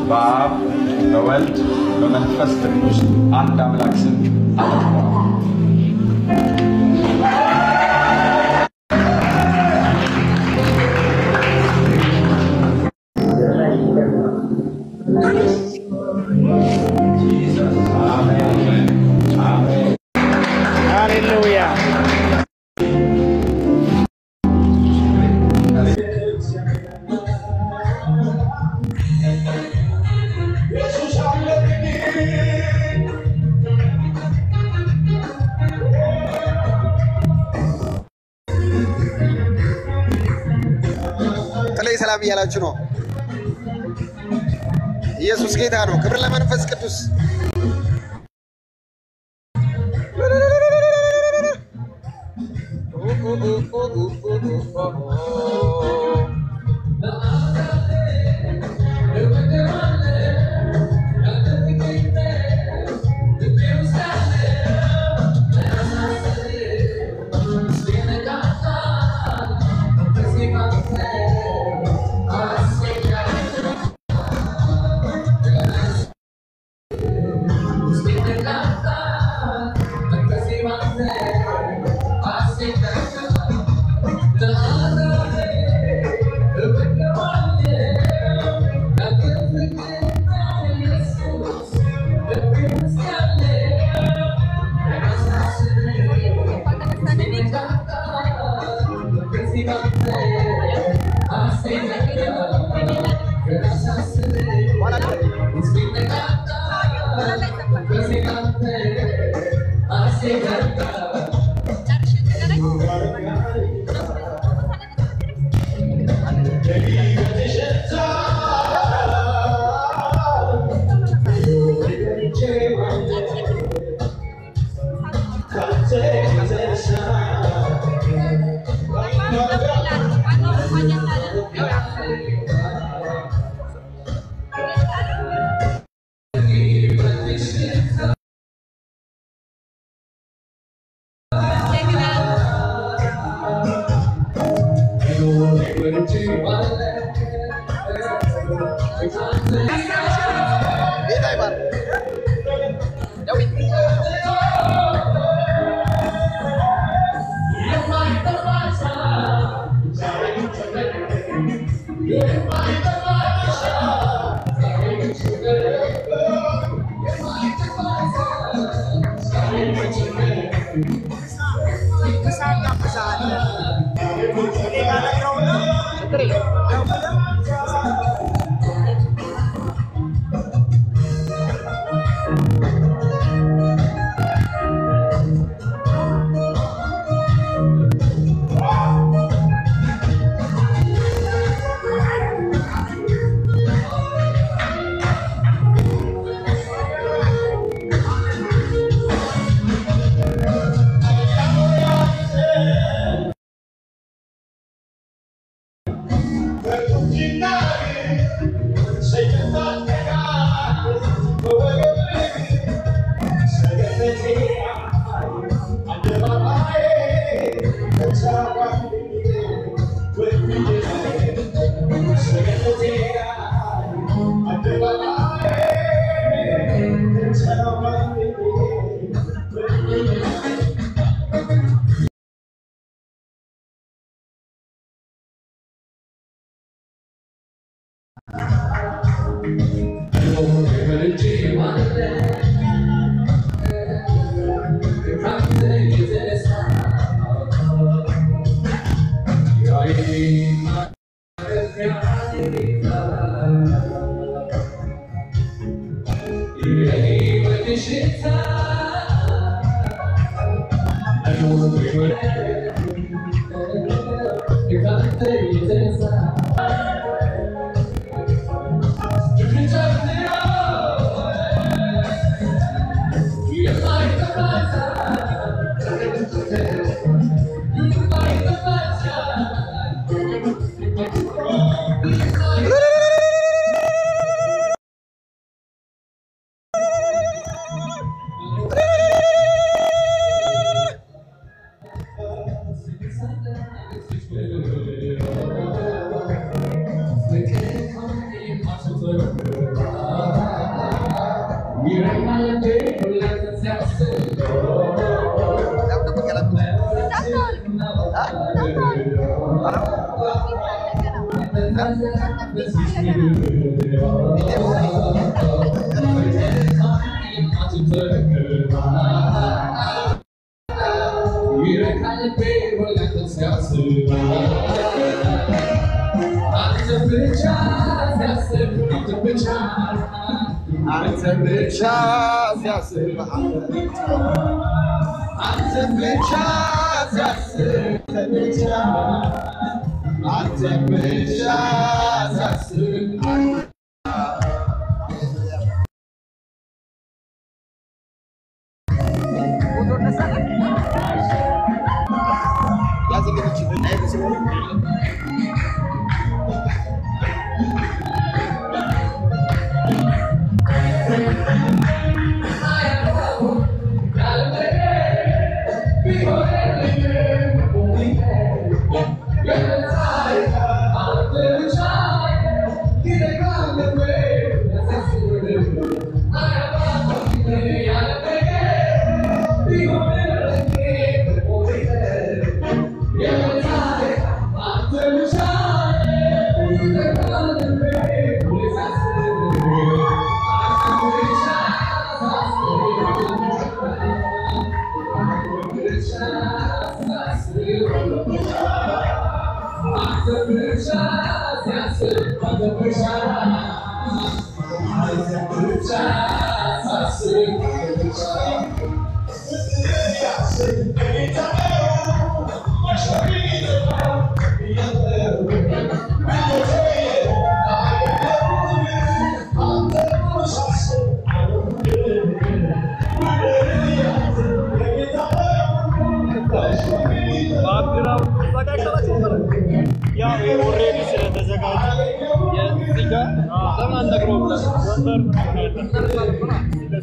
በአብ በወልድ በመንፈስ ቅዱስ አንድ አምላክ ስም አመልከዋል። አሜን አሜን። ሃሌሉያ ጥላይ ሰላም እያላችሁ ነው። ኢየሱስ ጌታ ነው። ክብር ለመንፈስ ቅዱስ። ጌታ ይባርክ። አንተ ብቻ ሲያስብ አንተ ብቻ ሲያስብ አንተ ብቻ ሲያስብ ያው ኦልሬዲ ስለተዘጋጀ የዚህ ጋር ለምን አንነግረውም? ወንበር ምናምን አለ።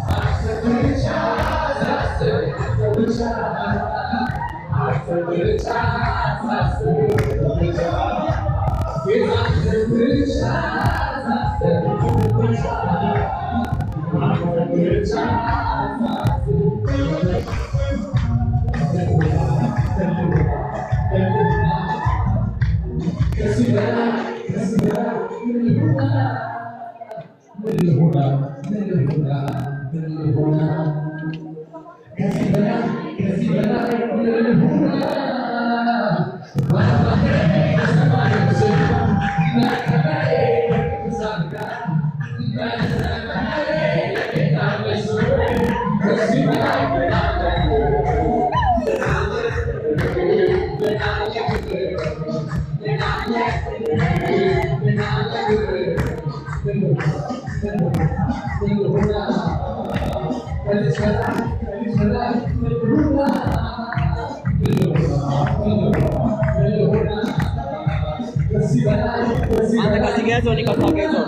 አንተ ከዚህ ጋር ያዘው፣ እኔ ከዛ ጋር ያዘው።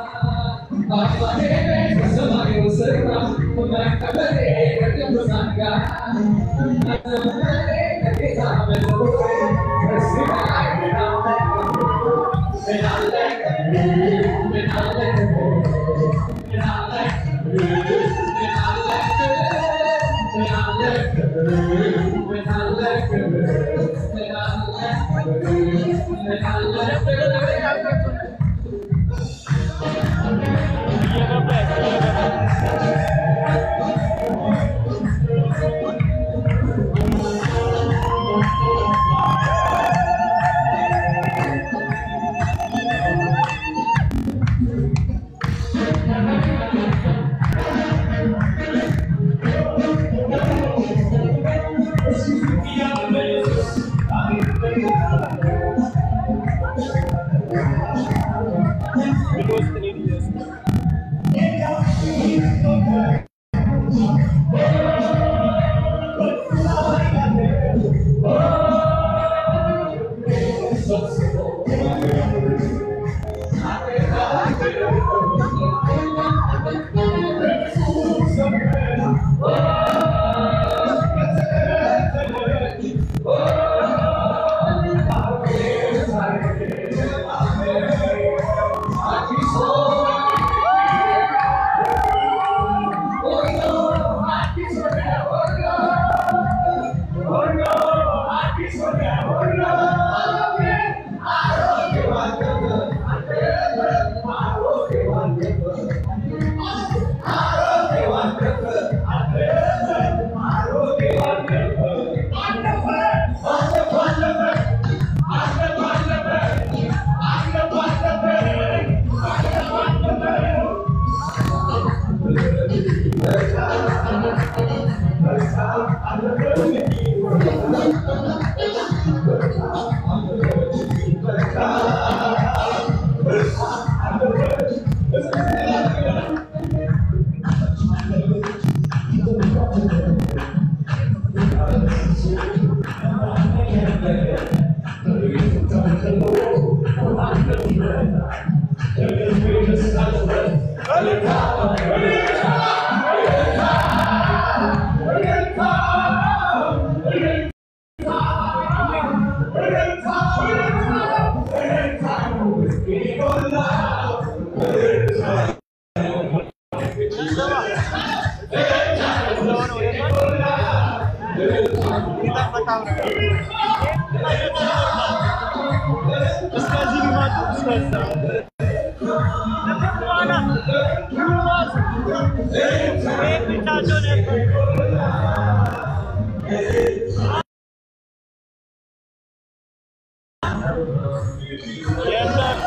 እየገባ እየገባ Thank እስከዚህ ቢመጡ እስከዛ ብቻቸው ነበር። የለም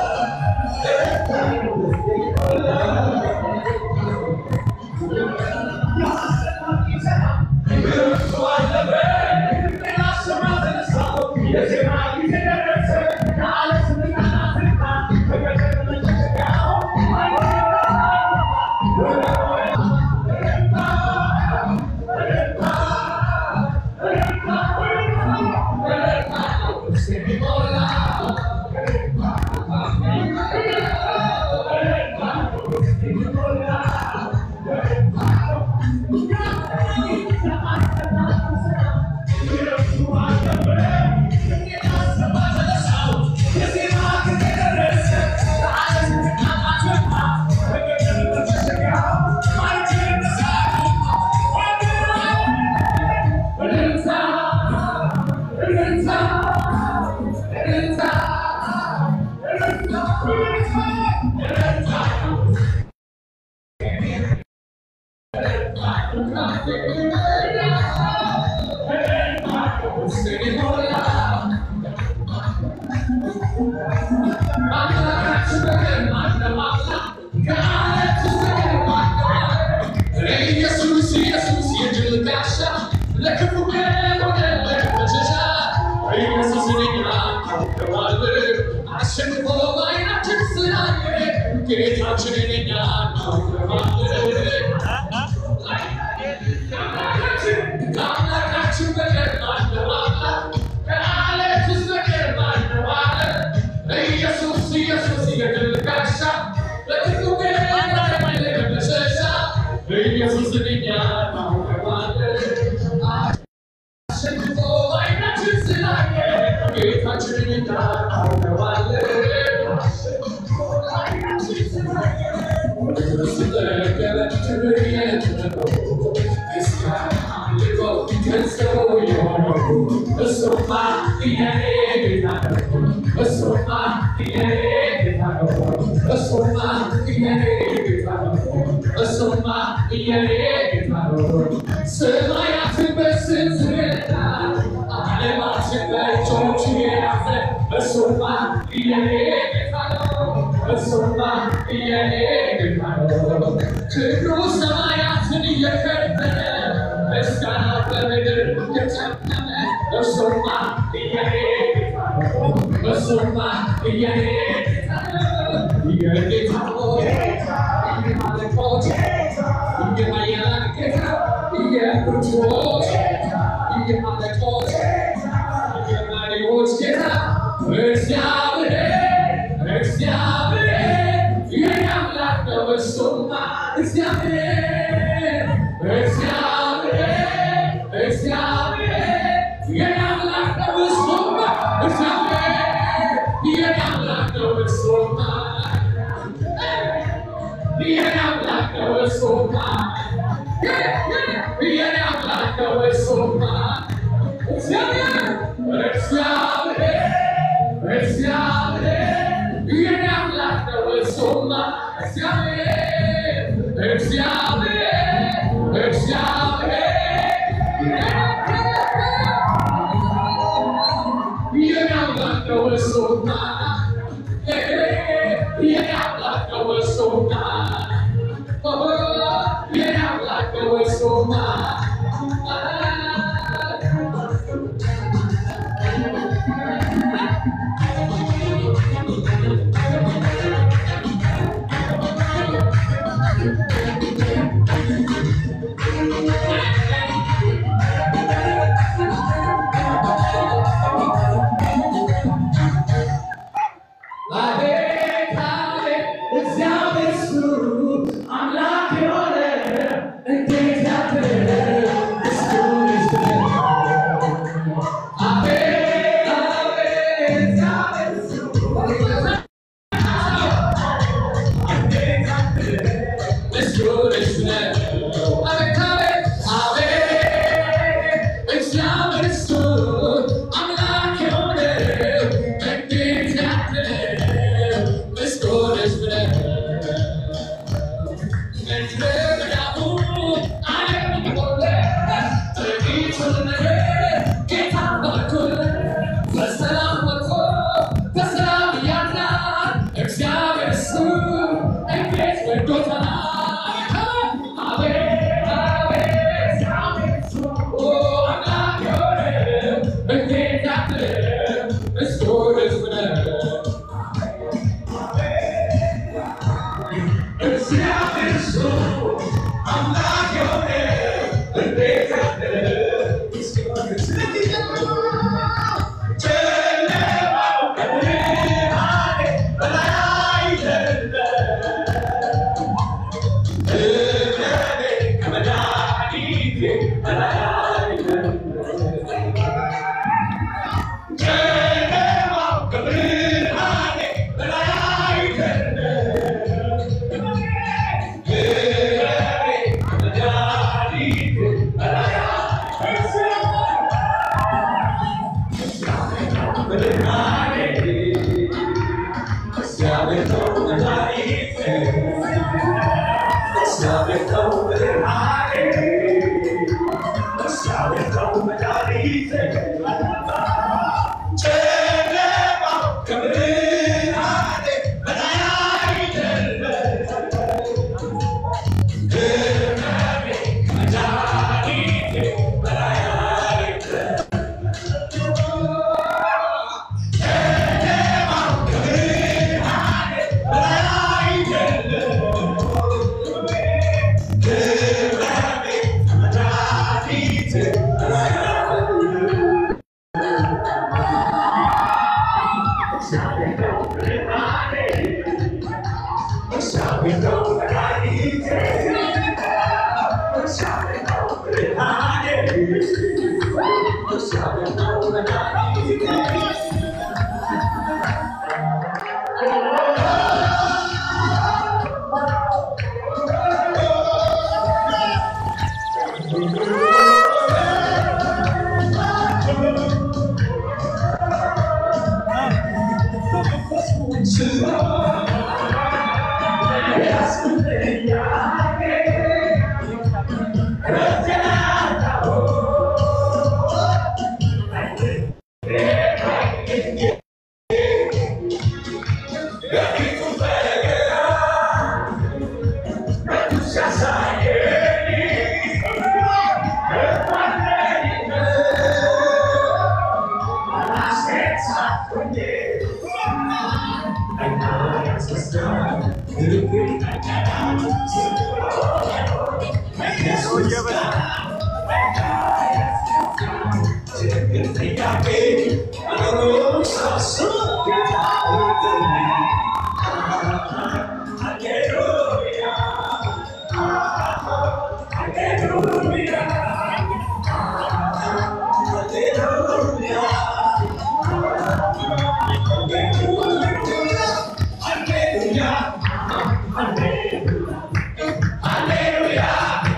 ሰማያትን በስንዝርና ዓለማትን በእጆቹ የያዘ እሱማ የኔ ጌታ ነው። እሱማ የኔ ጌታ ነው። ክብሩ ሰማያትን እየከበረ ምስጋናው በምድር የጨመረ እሱማ የኔ ጌታ ነው። እሱማ የኔ ጌታ ነው። የጌታዎች የማለቆች የኃያላን ጌታ የብርቱዎች የአለቆች የመሪዎች ጌታ እግዚአብሔር እግዚአብሔር የኔ አምላክ ነው። እሱማ እግዚአብሔር እግዚአብሔር እግዚአብሔር የኔ አምላክ ነው። እሱማ እግዚአብሔር የኔ አምላክ ነው። እሱማ የኔ አምላክ ነው። እሱማ የኔ አምላክ ነው። እሱማ እግዚአብሔር እግዚአብሔር እግዚአብሔር የኔ አምላክ ነው። እሱማ እግዚአብሔር እግዚአብሔር እግዚአብሔር የኔ አምላክ ነው። እሱማ የኔ አምላክ ነው። እሱማ የኔ አምላክ ነው። እሱማ እግዚአብሔር እሱ አምላክ የሆነ እንዴት ያለ ምስጉን ሕዝብ ነው።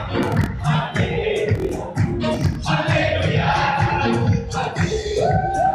Hallelujah.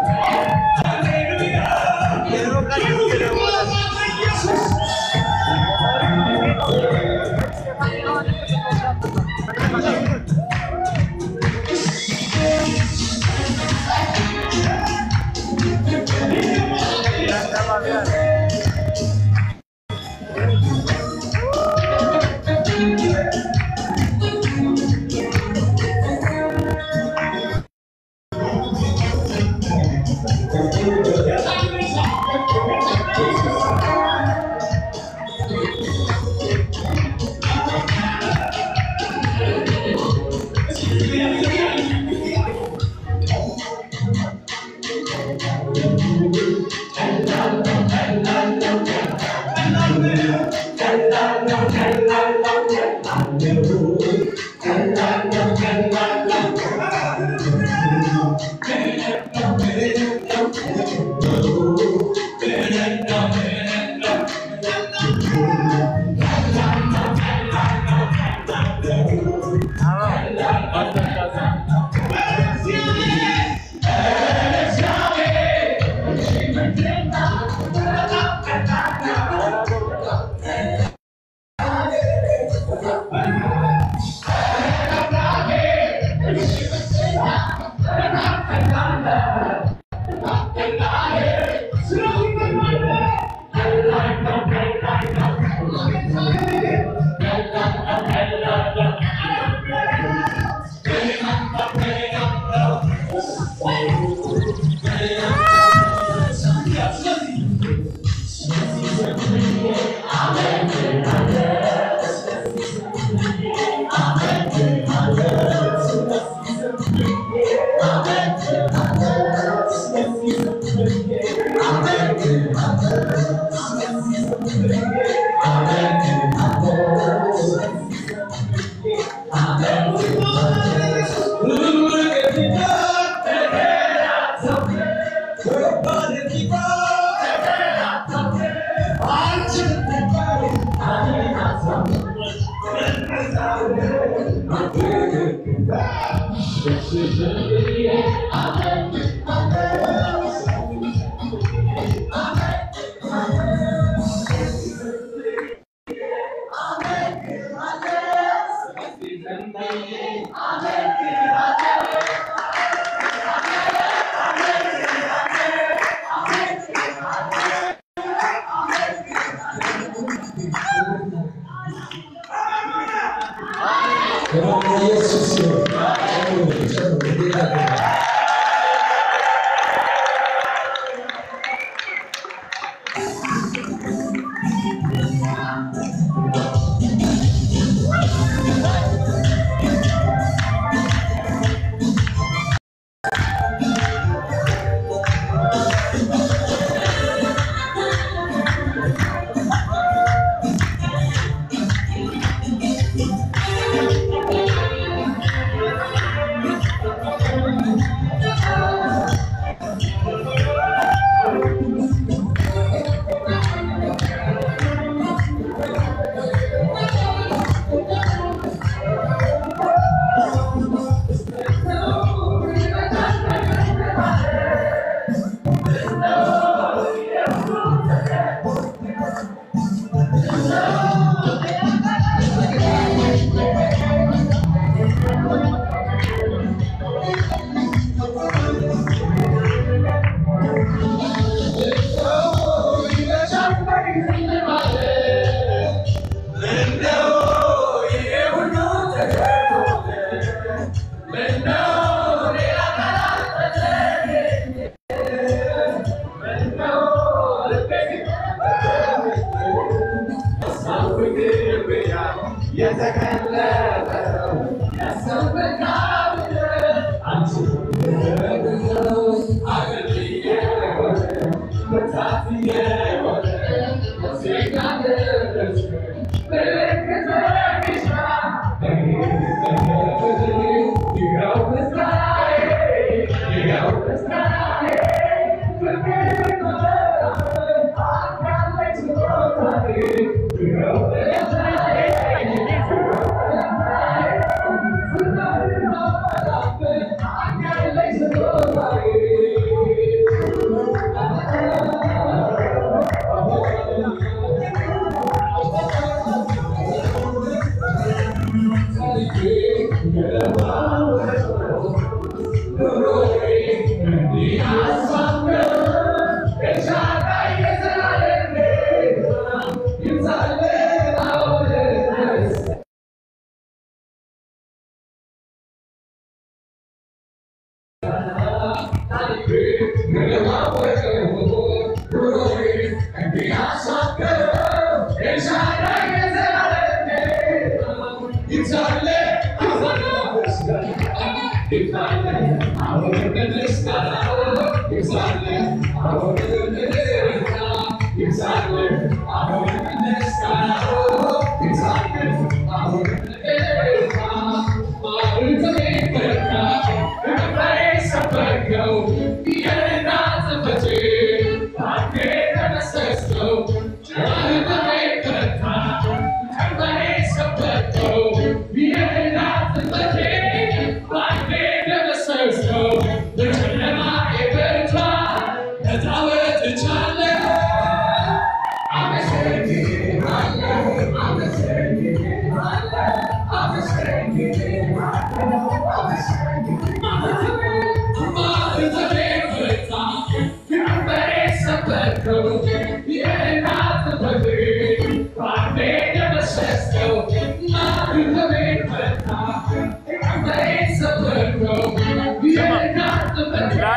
Yeah.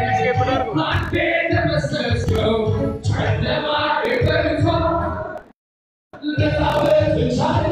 አንዴ ደመሰስከው ጨለማ የበርቷ ልታወጥ ቻለ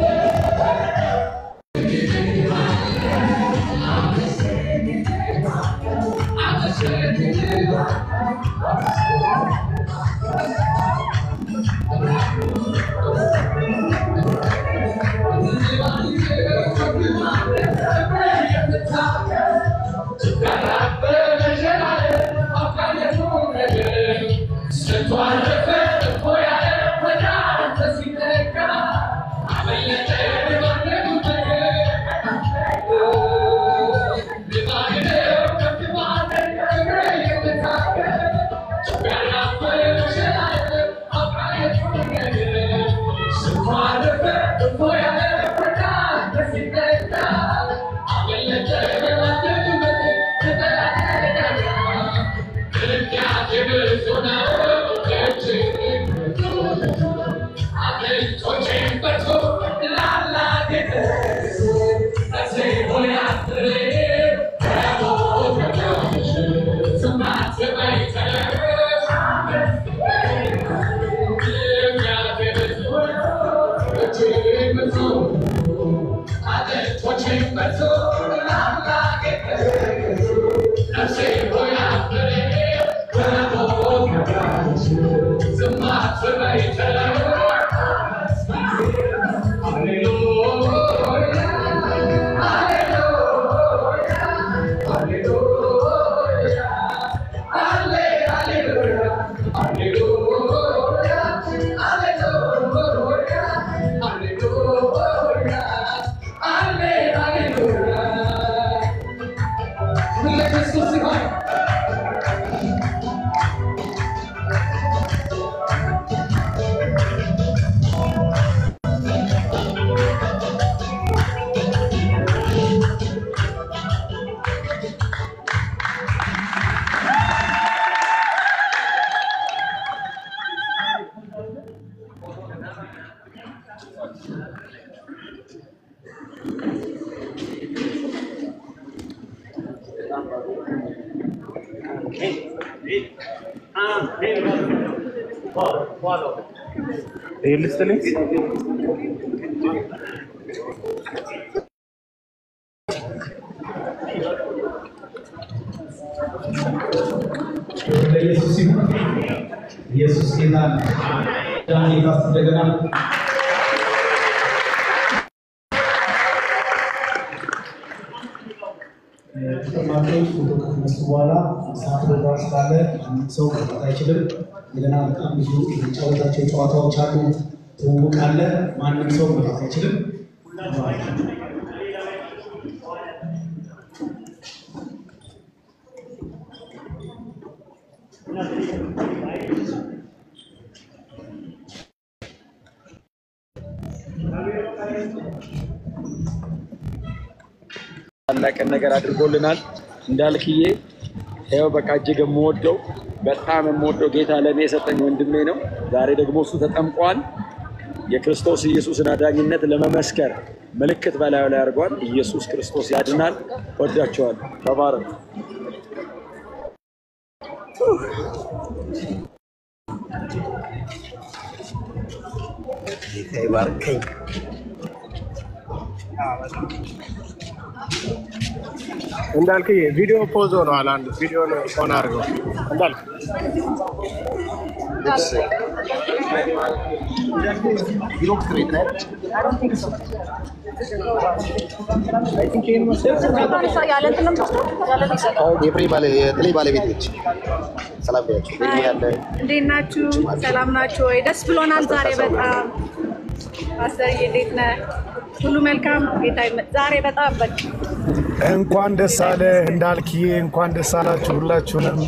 ለኢየሱስ ይሁን። ኢየሱስ ጌታ ነው። ዳኒ ካስ እንደገና ተጠማቂዎች ፎቶ ከተነሱ በኋላ ሰዓት ቦታ ስላለ ሰው መውጣት አይችልም። እንደገና በጣም ብዙ የሚጫወታቸው ጨዋታዎች አሉ። ትውውቅ አለ። ማንም ሰው መውጣት አይችልም። ታላቅን ነገር አድርጎልናል። እንዳልክዬ ይኸው በቃ እጅግ የምወደው በጣም የምወደው ጌታ ለእኔ የሰጠኝ ወንድሜ ነው። ዛሬ ደግሞ እሱ ተጠምቋል። የክርስቶስ ኢየሱስን አዳኝነት ለመመስከር ምልክት በላዩ ላይ አድርጓል። ኢየሱስ ክርስቶስ ያድናል። ወዳቸዋለሁ። ተባረክ። እንዳልክ ቪዲዮ ፖዝ ሆነዋል። አንድ ቪዲዮ ሆን አድርገው እንዳልክ የፍሬ ባለ- የጥሌ ባለቤት ነች። ሰላም በያቸው። ቤት ያለ እንዴት ናችሁ? ሰላም ናችሁ ወይ? ደስ ብሎናል ዛሬ በጣም ፓስተርዬ፣ እንዴት ነህ? ሁሉ መልካም ጌታ ይመ- ዛሬ በጣም በቃ እንኳን ደስ አለ እንዳልክዬ፣ እንኳን ደስ አላችሁ ሁላችሁንም።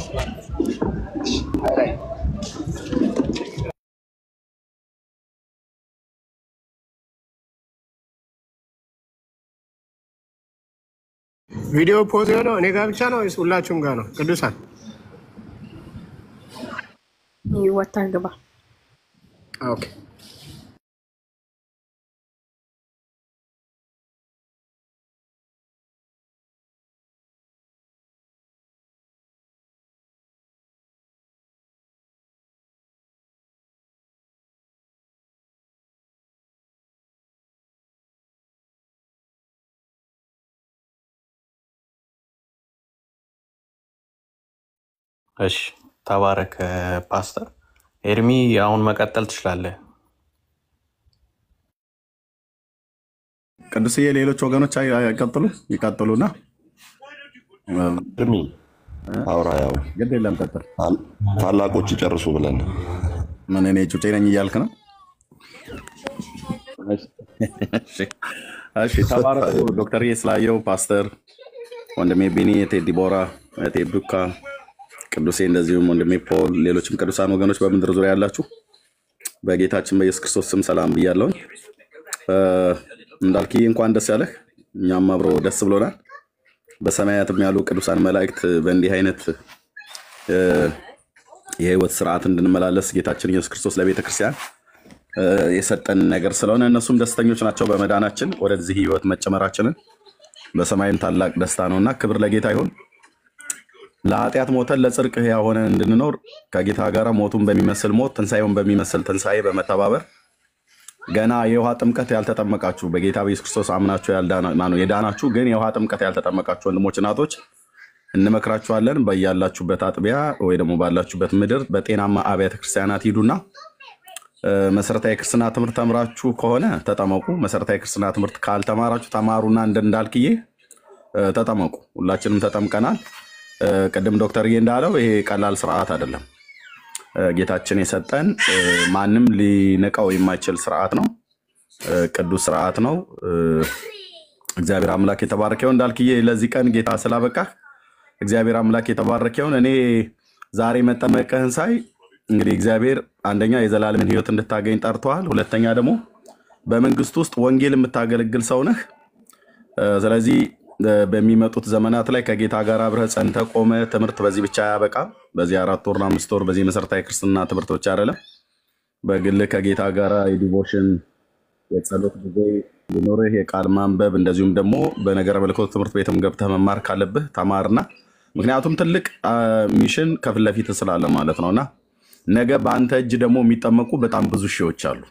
ቪዲዮ ፖዝ የሆነው እኔ ጋር ብቻ ነው ወይስ ሁላችሁም ጋር ነው? ቅዱሳን ወጥተህ ግባ። ኦኬ እሺ ተባረክ ፓስተር ኤርሚ፣ አሁን መቀጠል ትችላለህ። ቅዱስዬ፣ ሌሎች ወገኖች አይ- አይቀጥሉ ይቀጥሉና እድሜ አውራ ያው ግድ የለም ቀጥል። ታላቆች ይጨርሱ ብለን ምን እኔ ጩጬ ነኝ እያልክ ነው? እሺ፣ እሺ፣ ተባረኩ ዶክተር ስላየው ፓስተር ወንድሜ ቢኒ፣ እቴ ዲቦራ፣ እቴ ዱካ፣ ቅዱሴ እንደዚሁም ወንድሜ ፖል፣ ሌሎችም ቅዱሳን ወገኖች በምድር ዙሪያ ያላችሁ በጌታችን በኢየሱስ ክርስቶስ ስም ሰላም ብያለሁኝ። እ፣ እንዳልክዬ እንኳን ደስ ያለህ፣ እኛም አብሮ ደስ ብሎናል። በሰማያትም ያሉ ቅዱሳን መላእክት በእንዲህ አይነት እ፣ የህይወት ስርዓት እንድንመላለስ ጌታችን ኢየሱስ ክርስቶስ ለቤተ ክርስቲያን እ፣ የሰጠን ነገር ስለሆነ እነሱም ደስተኞች ናቸው በመዳናችን ወደዚህ ህይወት መጨመራችንን በሰማይም ታላቅ ደስታ ነውና ክብር ለጌታ ይሁን። ለኃጢአት ሞተን ለጽድቅ ሕያው ሆነን እንድንኖር ከጌታ ጋር ሞቱን በሚመስል ሞት ትንሣኤውን በሚመስል ትንሣኤ በመተባበር ገና የውሃ ጥምቀት ያልተጠመቃችሁ በጌታ በኢየሱስ ክርስቶስ አምናችሁ ያልዳና- ማነው የዳናችሁ ግን የውሃ ጥምቀት ያልተጠመቃችሁ ወንድሞች እናቶች እንመክራችኋለን። በያላችሁበት አጥቢያ ወይ ደግሞ ባላችሁበት ምድር በጤናማ አብያተ ክርስቲያናት ሂዱና እ፣ መሰረታዊ ክርስትና ትምህርት ተምራችሁ ከሆነ ተጠመቁ። መሰረታዊ ክርስትና ትምህርት ካልተማራችሁ ተማሩና እንደ እንዳልክዬ እ፣ ተጠመቁ። ሁላችንም ተጠምቀናል። እ፣ ቅድም ዶክተርዬ እንዳለው ይሄ ቀላል ስርዓት አይደለም። እ፣ ጌታችን የሰጠን እ፣ ማንም ሊንቀው የማይችል ስርዓት ነው። እ፣ ቅዱስ ስርዓት ነው። እ፣ እግዚአብሔር አምላክ የተባረከ ይሁን። እንዳልክዬ ለዚህ ቀን ጌታ ስላበቃህ እግዚአብሔር አምላክ የተባረከ ይሁን። እኔ ዛሬ መጠመቅህን ሳይ እንግዲህ እግዚአብሔር አንደኛ የዘላለምን ሕይወት እንድታገኝ ጠርተዋል። ሁለተኛ ደግሞ በመንግስት ውስጥ ወንጌል የምታገለግል ሰው ነህ። እ፣ ስለዚህ እ፣ በሚመጡት ዘመናት ላይ ከጌታ ጋር አብረህ ጸንተህ ቆመ። ትምህርት በዚህ ብቻ አያበቃም። በዚህ አራት ወርና አምስት ወር በዚህ መሰረታዊ ክርስትና ትምህርት ብቻ አይደለም። በግል ከጌታ ጋር የዲቮሽን የጸሎት ጊዜ ሊኖርህ የቃል ማንበብ እንደዚሁም ደግሞ በነገረ መለኮት ትምህርት ቤትም ገብተህ መማር ካለብህ ተማርና ምክንያቱም ትልቅ አ፣ ሚሽን ከፊት ለፊት ስላለ ማለት ነውና ነገ በአንተ እጅ ደግሞ የሚጠመቁ በጣም ብዙ ሺዎች አሉ።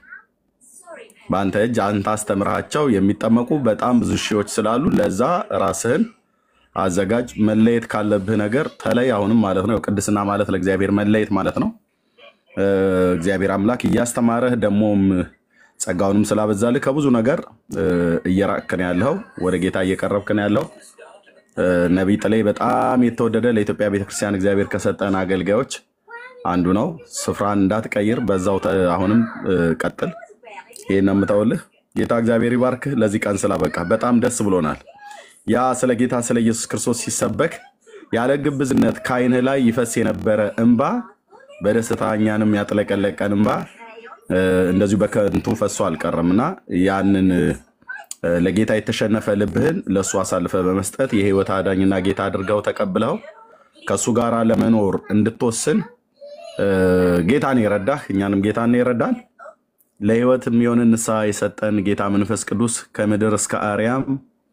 በአንተ እጅ አንተ አስተምርሃቸው የሚጠመቁ በጣም ብዙ ሺዎች ስላሉ ለዛ ራስህን አዘጋጅ። መለየት ካለብህ ነገር ተለይ። አሁንም ማለት ነው ቅድስና ማለት ለእግዚአብሔር መለየት ማለት ነው። እ፣ እግዚአብሔር አምላክ እያስተማረህ ደግሞም ጸጋውንም ስላበዛልህ ከብዙ ነገር እ፣ እየራቅክ ነው ያለኸው፣ ወደ ጌታ እየቀረብክ ነው ያለው። እ፣ ነቢይ ጥሌ በጣም የተወደደ ለኢትዮጵያ ቤተክርስቲያን እግዚአብሔር ከሰጠን አገልጋዮች አንዱ ነው። ስፍራን እንዳትቀይር በዛው ተ- አሁንም እ፣ ቀጥል። ይህን ነው የምተውልህ። ጌታ እግዚአብሔር ይባርክህ። ለዚህ ቀን ስላበቃ በጣም ደስ ብሎናል። ያ ስለ ጌታ ስለ ኢየሱስ ክርስቶስ ሲሰበክ ያለ ግብዝነት ከዓይንህ ላይ ይፈስ የነበረ እንባ በደስታ እኛንም ያጥለቀለቀን እንባ እ፣ እንደዚሁ በከንቱ ፈሶ አልቀረም እና ያንን እ፣ ለጌታ የተሸነፈ ልብህን ለእሱ አሳልፈ በመስጠት የህይወት አዳኝና ጌታ አድርገው ተቀብለው ከእሱ ጋር ለመኖር እንድትወስን እ፣ ጌታን የረዳህ እኛንም ጌታን የረዳን ለህይወት የሚሆን ንስሐ የሰጠን ጌታ መንፈስ ቅዱስ ከምድር እስከ አርያም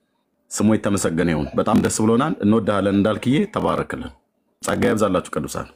ስሙ የተመሰገነ ይሁን። በጣም ደስ ብሎናል። እንወድሃለን። እንዳልክዬ ተባረክልን። ጸጋ ይብዛላችሁ ቅዱሳን።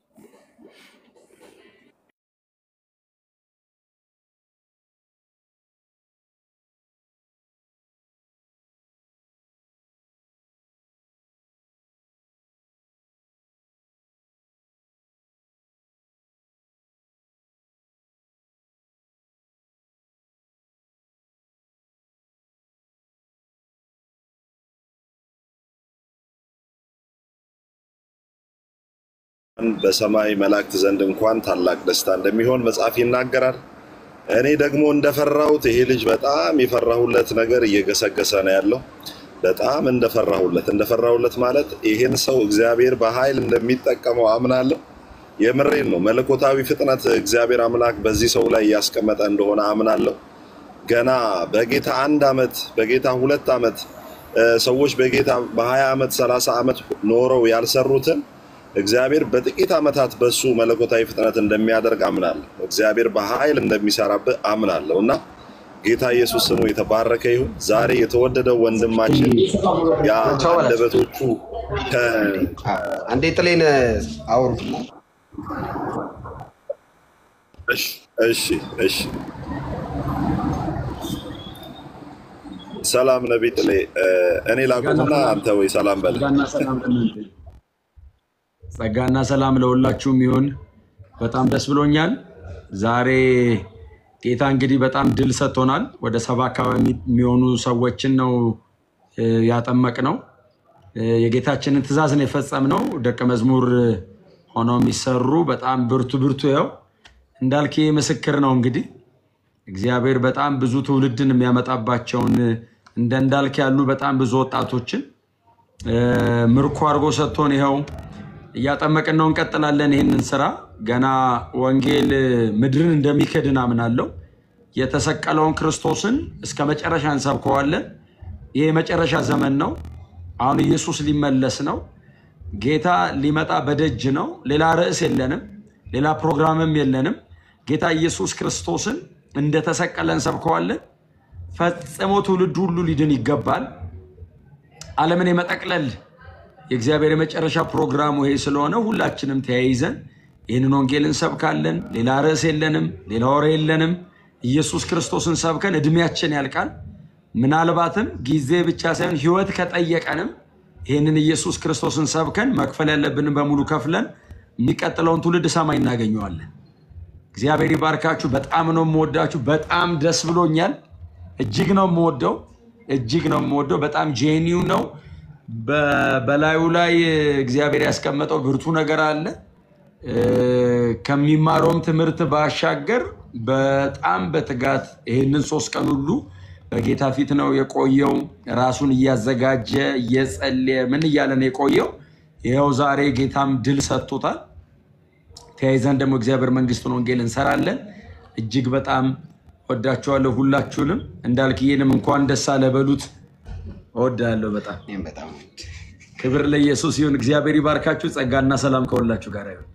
በሰማይ መላእክት ዘንድ እንኳን ታላቅ ደስታ እንደሚሆን መጽሐፍ ይናገራል። እኔ ደግሞ እንደፈራሁት ይሄ ልጅ በጣም የፈራሁለት ነገር እየገሰገሰ ነው ያለው። በጣም እንደፈራሁለት እንደፈራሁለት ማለት ይሄን ሰው እግዚአብሔር በኃይል እንደሚጠቀመው አምናለሁ። የምሬን ነው። መለኮታዊ ፍጥነት እግዚአብሔር አምላክ በዚህ ሰው ላይ እያስቀመጠ እንደሆነ አምናለሁ። ገና በጌታ አንድ ዓመት በጌታ ሁለት ዓመት እ፣ ሰዎች በጌታ በ20 ዓመት 30 ዓመት ኖረው ያልሰሩትን እግዚአብሔር በጥቂት ዓመታት በሱ መለኮታዊ ፍጥነት እንደሚያደርግ አምናለሁ። እግዚአብሔር በኃይል እንደሚሰራብህ አምናለሁ እና ጌታ ኢየሱስ ስሙ የተባረከ ይሁን። ዛሬ የተወደደው ወንድማችን ያ አንደበቶቹ ከ- አንዴ ጥሌን አውሩ። እሺ እሺ እሺ ሰላም ነቢይ ጥሌ እ፣ እኔ ላቁምና አንተ ወይ ሰላም በል። ጸጋና ሰላም ለእናንተ ይሁን። ጸጋና ሰላም ለሁላችሁም ይሁን። በጣም ደስ ብሎኛል። ዛሬ ጌታ እንግዲህ በጣም ድል ሰጥቶናል። ወደ ሰባ አካባቢ የሚሆኑ ሰዎችን ነው ያጠመቅ ነው። የጌታችንን ትእዛዝ ነው የፈጸምነው። ደቀ መዝሙር ሆነው የሚሰሩ በጣም ብርቱ ብርቱ ይኸው እንዳልክ ምስክር ነው። እንግዲህ እግዚአብሔር በጣም ብዙ ትውልድን የሚያመጣባቸውን እንደ እንዳልክ ያሉ በጣም ብዙ ወጣቶችን ምርኮ አድርጎ ሰጥቶን ይኸው እያጠመቅን ነው። እንቀጥላለን ይህንን ስራ ገና ወንጌል ምድርን እንደሚከድን አምናለሁ። የተሰቀለውን ክርስቶስን እስከ መጨረሻ እንሰብከዋለን። ይህ የመጨረሻ ዘመን ነው። አሁን ኢየሱስ ሊመለስ ነው። ጌታ ሊመጣ በደጅ ነው። ሌላ ርዕስ የለንም፣ ሌላ ፕሮግራምም የለንም። ጌታ ኢየሱስ ክርስቶስን እንደተሰቀለ እንሰብከዋለን። ፈጽሞ ትውልድ ሁሉ ሊድን ይገባል። ዓለምን የመጠቅለል የእግዚአብሔር የመጨረሻ ፕሮግራሙ ይሄ ስለሆነ ሁላችንም ተያይዘን ይህንን ወንጌል እንሰብካለን። ሌላ ርዕስ የለንም፣ ሌላ ወሬ የለንም። ኢየሱስ ክርስቶስን ሰብከን እድሜያችን ያልቃል። ምናልባትም ጊዜ ብቻ ሳይሆን ሕይወት ከጠየቀንም ይህንን ኢየሱስ ክርስቶስን ሰብከን መክፈል ያለብንን በሙሉ ከፍለን የሚቀጥለውን ትውልድ ሰማይ እናገኘዋለን። እግዚአብሔር ይባርካችሁ። በጣም ነው የምወዳችሁ። በጣም ደስ ብሎኛል። እጅግ ነው የምወደው፣ እጅግ ነው የምወደው። በጣም ጄኒው ነው። በላዩ ላይ እግዚአብሔር ያስቀመጠው ብርቱ ነገር አለ። ከሚማረውም ትምህርት ባሻገር በጣም በትጋት ይህንን ሶስት ቀን ሁሉ በጌታ ፊት ነው የቆየው። ራሱን እያዘጋጀ እየጸለየ ምን እያለ ነው የቆየው። ይኸው ዛሬ ጌታም ድል ሰጥቶታል። ተያይዘን ደግሞ እግዚአብሔር መንግስቱን ወንጌል እንሰራለን። እጅግ በጣም ወዳችኋለሁ ሁላችሁንም። እንዳልክዬንም እንኳን ደስ አለ በሉት። እወዳለሁ በጣም ክብር ለኢየሱስ ይሁን። እግዚአብሔር ይባርካችሁ። ጸጋና ሰላም ከሁላችሁ ጋር ይሁን።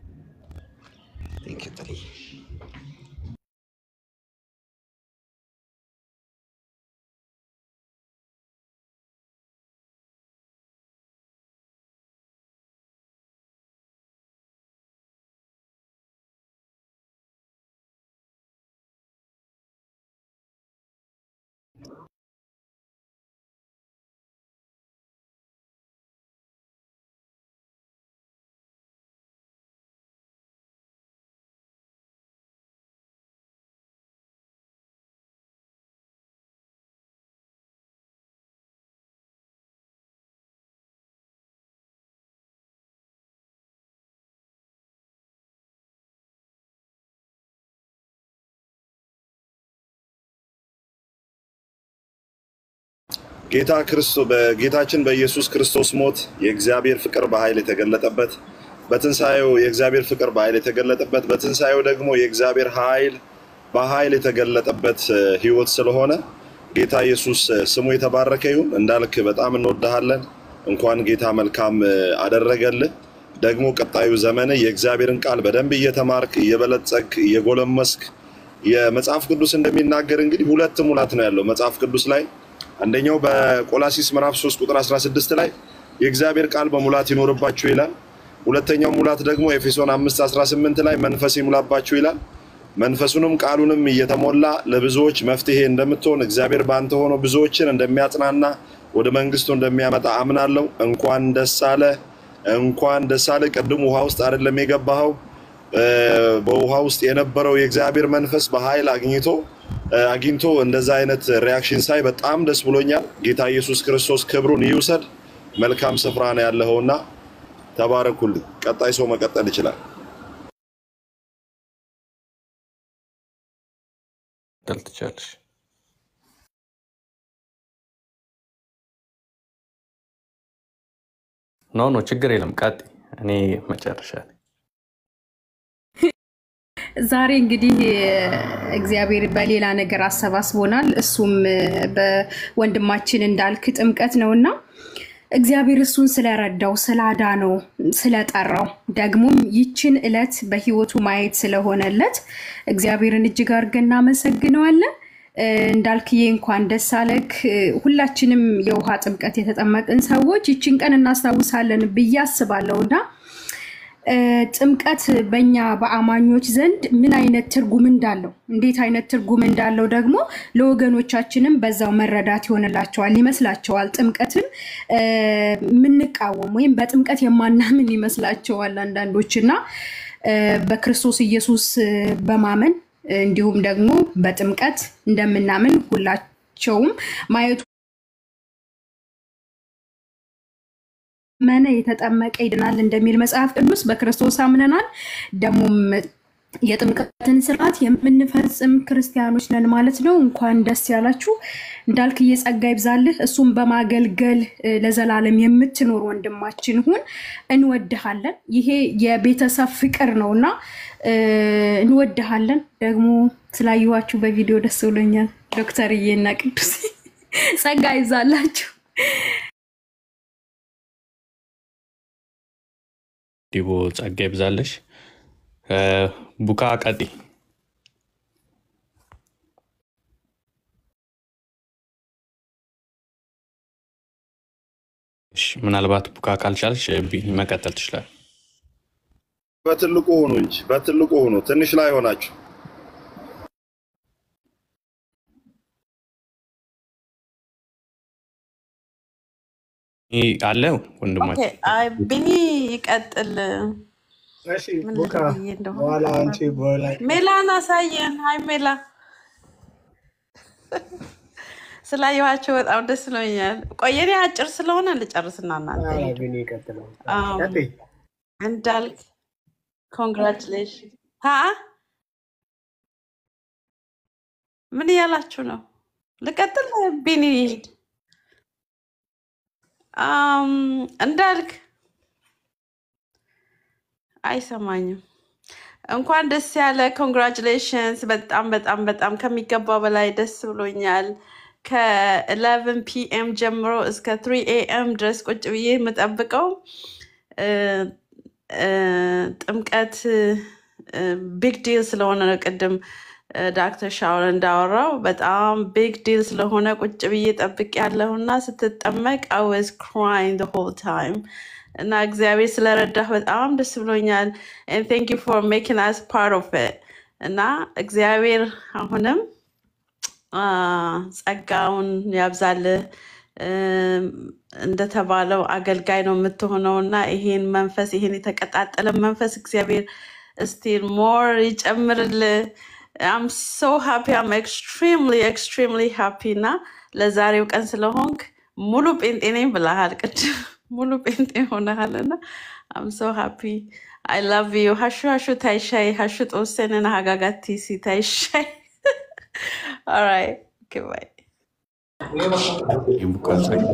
ጌታ ክርስቶስ በጌታችን በኢየሱስ ክርስቶስ ሞት የእግዚአብሔር ፍቅር በኃይል የተገለጠበት በትንሣኤው የእግዚአብሔር ፍቅር በኃይል የተገለጠበት በትንሣኤው ደግሞ የእግዚአብሔር ኃይል በኃይል የተገለጠበት ህይወት ስለሆነ ጌታ ኢየሱስ ስሙ የተባረከ ይሁን። እንዳልክ በጣም እንወድሃለን። እንኳን ጌታ መልካም አደረገልህ። ደግሞ ቀጣዩ ዘመን የእግዚአብሔርን ቃል በደንብ እየተማርክ እየበለጸግ እየጎለመስክ የመጽሐፍ ቅዱስ እንደሚናገር እንግዲህ ሁለት ሙላት ነው ያለው መጽሐፍ ቅዱስ ላይ አንደኛው በቆላሲስ ምዕራፍ 3 ቁጥር 16 ላይ የእግዚአብሔር ቃል በሙላት ይኖርባችሁ ይላል። ሁለተኛው ሙላት ደግሞ ኤፌሶን 5 18 ላይ መንፈስ ይሙላባችሁ ይላል። መንፈሱንም ቃሉንም እየተሞላ ለብዙዎች መፍትሄ እንደምትሆን እግዚአብሔር በአንተ ሆኖ ብዙዎችን እንደሚያጽናና ወደ መንግስቱ እንደሚያመጣ አምናለሁ። እንኳን ደስ አለ፣ እንኳን ደስ አለ። ቅድም ውሃ ውስጥ አይደለም የገባኸው። በውሃ ውስጥ የነበረው የእግዚአብሔር መንፈስ በኃይል አግኝቶ አግኝቶ እንደዛ አይነት ሪያክሽን ሳይ በጣም ደስ ብሎኛል። ጌታ ኢየሱስ ክርስቶስ ክብሩን ይውሰድ። መልካም ስፍራ ነው ያለኸውና ተባረኩልኝ። ቀጣይ ሰው መቀጠል ይችላል። ቀጥል ትችላለሽ። ኖ ኖ ችግር የለም ቀጥ እኔ መጨረሻ ላይ ዛሬ እንግዲህ እግዚአብሔር በሌላ ነገር አሰባስቦናል። እሱም በወንድማችን እንዳልክ ጥምቀት ነውና እግዚአብሔር እሱን ስለረዳው፣ ስላዳነው፣ ስለጠራው ደግሞም ይችን ዕለት በህይወቱ ማየት ስለሆነለት እግዚአብሔርን እጅግ አድርገን እናመሰግነዋለን። እንዳልክዬ እንኳን ደስ አለክ። ሁላችንም የውሃ ጥምቀት የተጠመቅን ሰዎች ይችን ቀን እናስታውሳለን ብዬ አስባለሁ እና እ፣ ጥምቀት በእኛ በአማኞች ዘንድ ምን አይነት ትርጉም እንዳለው እንዴት አይነት ትርጉም እንዳለው ደግሞ ለወገኖቻችንም በዛው መረዳት ይሆንላቸዋል ይመስላቸዋል። ጥምቀትን እ፣ የምንቃወም ወይም በጥምቀት የማናምን ይመስላቸዋል አንዳንዶች እና እ፣ በክርስቶስ ኢየሱስ እ፣ በማመን እ፣ እንዲሁም ደግሞ በጥምቀት እንደምናምን ሁላቸውም ማየቱ መነ የተጠመቀ ይድናል እንደሚል መጽሐፍ ቅዱስ በክርስቶስ አምነናል። ደግሞም የጥምቀትን ስርዓት የምንፈጽም ክርስቲያኖች ነን ማለት ነው። እንኳን ደስ ያላችሁ። እንዳልክ እየጸጋ ይብዛልህ። እሱም በማገልገል እ፣ ለዘላለም የምትኖር ወንድማችን ሁን። እንወድሃለን። ይሄ የቤተሰብ ፍቅር ነው እና እ፣ እንወድሃለን። ደግሞ ስላየኋችሁ በቪዲዮ ደስ ብሎኛል። ዶክተርዬ እና ቅዱስ ጸጋ ይብዛላችሁ። ዲቦ ጸጋ ይብዛለሽ። እ፣ ቡካ ቀጢ እሺ፣ ምናልባት ቡካ ካልቻልሽ ቢ- መቀጠል ትችላል። በትልቁ ሁኑ እንጂ በትልቁ ሁኑ፣ ትንሽ ላይ ሆናችሁ ይህ አለ ኦኬ፣ ወንድማችን አይ ቢኒ ይቀጥል። እሺ ምን ቡካ ብዬ እንደሆነ በኋላ አንቺ በኋላ ሜላን አሳየን። ሀይ ሜላ፣ ስላየኋቸው በጣም ደስ ብሎኛል። ቆየኔ አጭር ስለሆነ ልጨርስና እናንተ ኧረ ሂዱ። ቢኒ ይቀጥላል። አም፣ ቀጥይ። እንዳልክ ኮንግራቹሌሽን። ሀ ምን እያላችሁ ነው? ልቀጥል? ቢኒ ሂድ። አም፣ እንዳልክ አይሰማኝም። እንኳን ደስ ያለ ኮንግራቹሌሽንስ። በጣም በጣም በጣም ከሚገባው በላይ ደስ ብሎኛል። ከ11 ፒኤም ጀምሮ እስከ 3 ኤኤም ድረስ ቁጭ ብዬ የምጠብቀው እ፣ እ፣ ጥምቀት ቢግ ዲል ስለሆነ ነው። ቅድም ዳክተር ሻውል እንዳወራው በጣም ቢግ ዲል ስለሆነ ቁጭ ብዬ ጠብቅ ያለሁና ስትጠመቅ አይ ዋዝ ክራይንግ ዘ ሆል ታይም እና እግዚአብሔር ስለረዳህ በጣም ደስ ብሎኛል። ቴንክ ዩ ፎር ሜኪንግ አስ ፓርት ኦፍ ኢት እና እግዚአብሔር አሁንም አ፣ ጸጋውን ያብዛልህ። እም፣ እንደተባለው አገልጋይ ነው የምትሆነው እና ይሄን መንፈስ ይሄን የተቀጣጠለ መንፈስ እግዚአብሔር ስቲል ሞር ይጨምርልህ። አም ሶ ሃፒ አም ኤክስትሪምሊ ኤክስትሪምሊ ሃፒ እና ለዛሬው ቀን ስለሆንክ ሙሉ ጴንጤ ነኝ ብለሃል ቅድም ሙሉ ጴንጤ ሆነሃል እና አም ሶ ሃፒ አይ ላቭ ዩ ሀሹ ሀሹ ታይሻይ ሀሹ ጦሰንን ሀጋጋቲሲ ታይሻይ ኦራይት ኦኬ ባይ የቡካ ጸጋ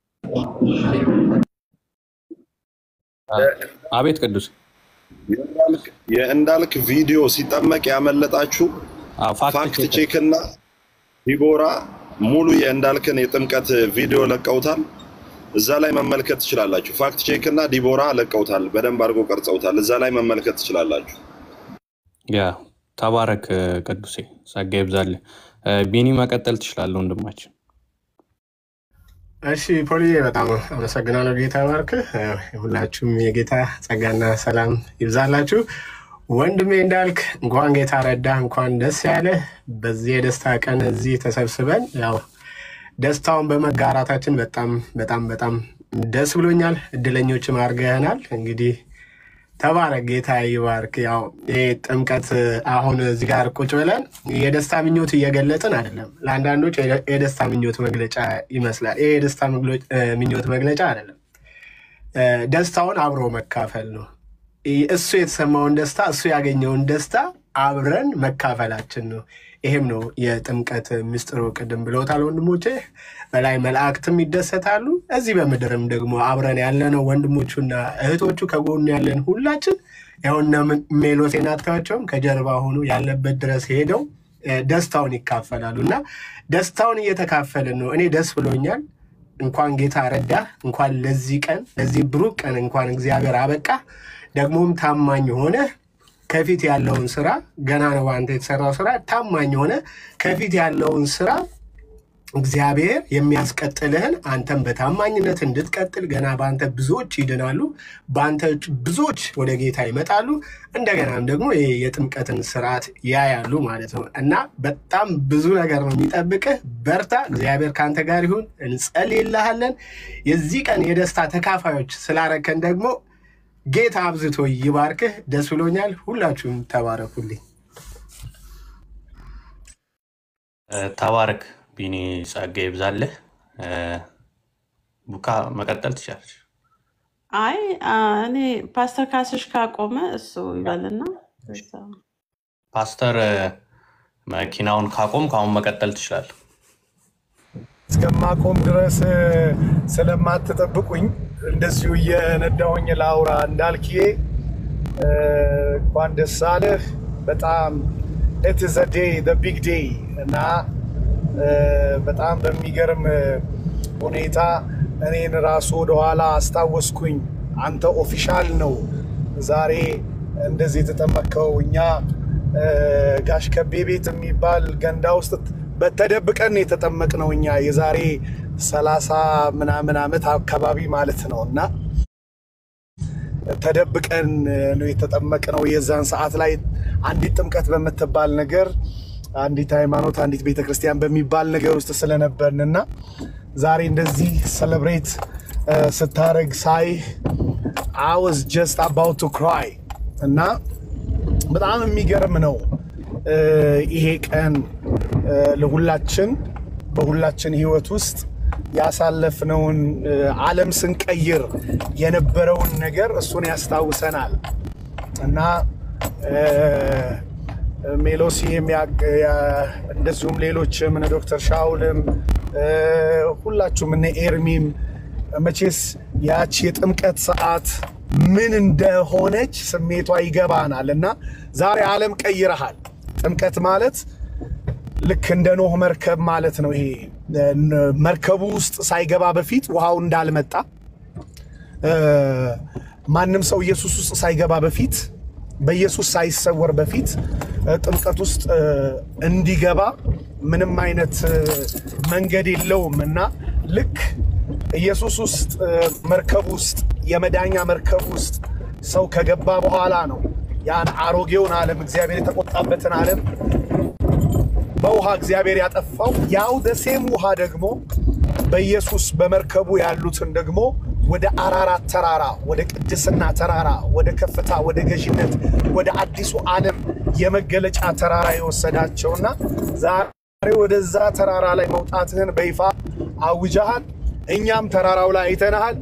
አቤት ቅዱስ የእንዳልክ- የእንዳልክ ቪዲዮ ሲጠመቅ ያመለጣችሁ ፋክት ቼክ እና ዲቦራ ሙሉ የእንዳልክን የጥምቀት ቪዲዮ ለቀውታል። እዛ ላይ መመልከት ትችላላችሁ። ፋክት ቼክ እና ዲቦራ ለቀውታል። በደንብ አድርጎ ቀርጸውታል። እዛ ላይ መመልከት ትችላላችሁ። ያ ተባረክ ቅዱሴ፣ ጸጋ ይብዛልህ። እ፣ ቢኒ መቀጠል ትችላለህ ወንድማችን። እሺ ፖሊዬ በጣም አመሰግናለሁ። ጌታ ባርክህ። ሁላችሁም የጌታ ጸጋና ሰላም ይብዛላችሁ። ወንድሜ እንዳልክ እንኳን ጌታ ረዳ፣ እንኳን ደስ ያለ። በዚህ የደስታ ቀን እዚህ ተሰብስበን ያው ደስታውን በመጋራታችን በጣም በጣም በጣም ደስ ብሎኛል። እድለኞችም አድርገህናል። እንግዲህ ተባረክ፣ ጌታ ይባርክ። ያው ይሄ ጥምቀት አሁን እዚህ ጋር ቁጭ ብለን የደስታ ምኞት እየገለጽን አይደለም። ለአንዳንዶች የደ- የደስታ ምኞት መግለጫ ይመስላል። ይሄ የደስታ መግሎ- እ፣ ምኞት መግለጫ አይደለም። እ፣ ደስታውን አብሮ መካፈል ነው። ይ- እሱ የተሰማውን ደስታ እሱ ያገኘውን ደስታ አብረን መካፈላችን ነው። ይሄም ነው የጥምቀት ምስጢሩ። ቅድም ብለውታል ወንድሞቼ። በላይ መላእክትም ይደሰታሉ፣ እዚህ በምድርም ደግሞ አብረን ያለነው ወንድሞቹና እህቶቹ ከጎኑ ያለን ሁላችን ያውና ሜሎሴን አታያቸውም ከጀርባ ሆኖ ያለበት ድረስ ሄደው እ፣ ደስታውን ይካፈላሉ እና ደስታውን እየተካፈልን ነው። እኔ ደስ ብሎኛል። እንኳን ጌታ ረዳ፣ እንኳን ለዚህ ቀን ለዚህ ብሩክ ቀን እንኳን እግዚአብሔር አበቃ። ደግሞም ታማኝ ሆነ ከፊት ያለውን ስራ ገና ነው አንተ የተሰራው ስራ ታማኝ ሆነ ከፊት ያለውን ስራ እግዚአብሔር የሚያስቀጥልህን አንተም በታማኝነት እንድትቀጥል ገና በአንተ ብዙዎች ይድናሉ፣ በአንተ ብዙዎች ወደ ጌታ ይመጣሉ። እንደገናም ደግሞ ይሄ የጥምቀትን ስርዓት ያያሉ ማለት ነው እና በጣም ብዙ ነገር ነው የሚጠብቅህ። በርታ፣ እግዚአብሔር ከአንተ ጋር ይሁን። እንጸልይልሃለን። የዚህ ቀን የደስታ ተካፋዮች ስላረከን ደግሞ ጌታ አብዝቶ ይባርክህ። ደስ ብሎኛል። ሁላችሁም ተባረኩልኝ። ተባረክ ቢኒ፣ ጸጋ ይብዛልህ። እ፣ ቡካ መቀጠል ትችላለች። አይ አ፣ እኔ ፓስተር ካስሽ ካቆመ እሱ ይበልና እዛ። ፓስተር እ፣ መኪናውን ካቆም ከአሁን መቀጠል ትችላለህ። እስከማቆም ድረስ እ፣ ስለማትጠብቁኝ እንደዚሁ እየነዳሁኝ ላውራ እንዳልክዬ እ፣ እንኳን ደስ አለህ። በጣም ኢት ኢዝ አ ዴይ ዘ ቢግ ዴይ እና እ፣ በጣም በሚገርም እ፣ ሁኔታ እኔን ራሱ ወደኋላ አስታወስኩኝ። አንተ ኦፊሻል ነው ዛሬ እንደዚህ የተጠመቅከው። እኛ እ፣ ጋሽ ከቤ ቤት የሚባል ገንዳ ውስጥ በተደብቀን የተጠመቅነው እኛ የዛሬ ሰላሳ ምናምን ዓመት አካባቢ ማለት ነው እና ተደብቀን ነው የተጠመቅነው። የዛን ሰዓት ላይ አንዲት ጥምቀት በምትባል ነገር አንዲት ሃይማኖት አንዲት ቤተ ክርስቲያን በሚባል ነገር ውስጥ ስለነበርን እና ዛሬ እንደዚህ ሰለብሬት ስታረግ ሳይህ አይ ዋዝ ጀስት አባውት ቱ ክራይ እና በጣም የሚገርም ነው እ፣ ይሄ ቀን እ፣ ለሁላችን በሁላችን ህይወት ውስጥ ያሳለፍነውን እ፣ ዓለም ስንቀይር የነበረውን ነገር እሱን ያስታውሰናል እና እ፣ ሜሎሲ የሚያቅ- ያ- እንደዚሁም ሌሎችም እነ ዶክተር ሻውልም እ፣ ሁላችሁም እነ ኤርሚም መቼስ ያቺ የጥምቀት ሰዓት ምን እንደሆነች ስሜቷ ይገባናል እና ዛሬ ዓለም ቀይረሃል። ጥምቀት ማለት ልክ እንደ ኖህ መርከብ ማለት ነው። ይሄ እ፣ መርከቡ ውስጥ ሳይገባ በፊት ውሃው እንዳልመጣ እ፣ ማንም ሰው ኢየሱስ ውስጥ ሳይገባ በፊት በኢየሱስ ሳይሰወር በፊት እ፣ ጥምቀት ውስጥ እ፣ እንዲገባ ምንም አይነት እ፣ መንገድ የለውም እና ልክ ኢየሱስ ውስጥ እ፣ መርከብ ውስጥ የመዳኛ መርከብ ውስጥ ሰው ከገባ በኋላ ነው ያን አሮጌውን ዓለም እግዚአብሔር የተቆጣበትን ዓለም በውሃ እግዚአብሔር ያጠፋው። ያው ደሴም ውሃ ደግሞ በኢየሱስ በመርከቡ ያሉትን ደግሞ ወደ አራራት ተራራ፣ ወደ ቅድስና ተራራ፣ ወደ ከፍታ፣ ወደ ገዥነት፣ ወደ አዲሱ ዓለም የመገለጫ ተራራ የወሰዳቸውና ዛሬ ወደዛ ተራራ ላይ መውጣትህን በይፋ አውጀሃል። እኛም ተራራው ላይ አይተንሃል።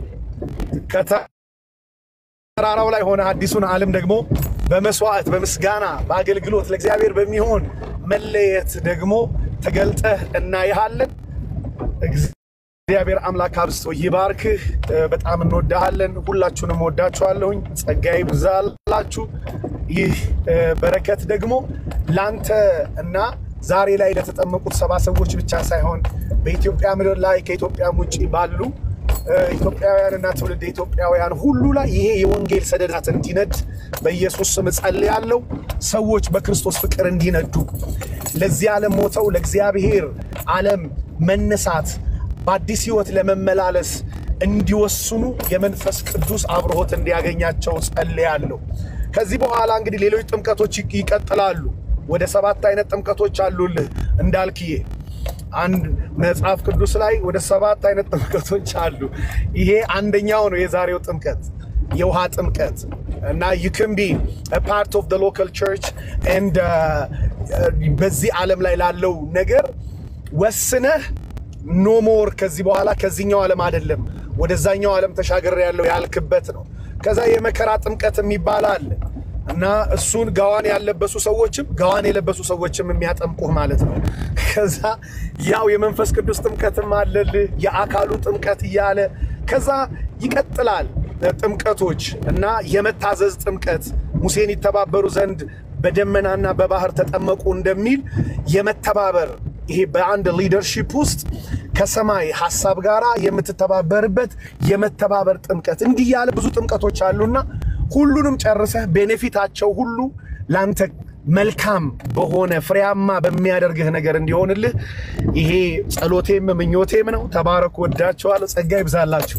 ከተራራው ላይ ሆነ አዲሱን ዓለም ደግሞ በመስዋዕት በምስጋና በአገልግሎት ለእግዚአብሔር በሚሆን መለየት ደግሞ ተገልጠህ እናይሃለን። እግዚአብሔር አምላክ አብዝቶ ይባርክህ። እ፣ በጣም እንወዳሃለን። ሁላችሁንም ወዳችኋለሁኝ። ጸጋ ይብዛላችሁ። ይህ እ፣ በረከት ደግሞ ላንተ እና ዛሬ ላይ ለተጠመቁት ሰባ ሰዎች ብቻ ሳይሆን በኢትዮጵያ ምድር ላይ ከኢትዮጵያም ውጭ ባሉ እ፣ ኢትዮጵያውያንና ትውልድ ኢትዮጵያውያን ሁሉ ላይ ይሄ የወንጌል ሰደዳት እንዲነድ በኢየሱስ ስም እጸልያለሁ። ሰዎች በክርስቶስ ፍቅር እንዲነዱ ለዚህ ዓለም ሞተው ለእግዚአብሔር ዓለም መነሳት በአዲስ ሕይወት ለመመላለስ እንዲወስኑ የመንፈስ ቅዱስ አብርሆት እንዲያገኛቸው ጸልያለሁ። ከዚህ በኋላ እንግዲህ ሌሎች ጥምቀቶች ይቅ- ይቀጥላሉ። ወደ ሰባት አይነት ጥምቀቶች አሉልህ እንዳልክዬ አንድ መጽሐፍ ቅዱስ ላይ ወደ ሰባት አይነት ጥምቀቶች አሉ። ይሄ አንደኛው ነው የዛሬው ጥምቀት የውሃ ጥምቀት እና you can be a part of the local church and uh, uh, በዚህ ዓለም ላይ ላለው ነገር ወስነህ ኖ ሞር ከዚህ በኋላ ከዚህኛው ዓለም አይደለም ወደዛኛው ዓለም ተሻገር ያለው ያልክበት ነው። ከዛ የመከራ ጥምቀት የሚባል አለ እና እሱን ጋዋን ያለበሱ ሰዎችም ጋዋን የለበሱ ሰዎችም የሚያጠምቁህ ማለት ነው። ከዛ ያው የመንፈስ ቅዱስ ጥምቀትም አለልህ የአካሉ ጥምቀት እያለ ከዛ ይቀጥላል ጥምቀቶች እና የመታዘዝ ጥምቀት ሙሴን ይተባበሩ ዘንድ በደመናና በባህር ተጠመቁ እንደሚል የመተባበር ይሄ በአንድ ሊደርሺፕ ውስጥ ከሰማይ ሀሳብ ጋር የምትተባበርበት የመተባበር ጥምቀት እንዲህ ያለ ብዙ ጥምቀቶች አሉና ሁሉንም ጨርሰህ ቤኔፊታቸው ሁሉ ለአንተ መልካም በሆነ ፍሬያማ በሚያደርግህ ነገር እንዲሆንልህ ይሄ ጸሎቴም ምኞቴም ነው። ተባረኩ። ወዳችኋለሁ። ጸጋ ይብዛላችሁ።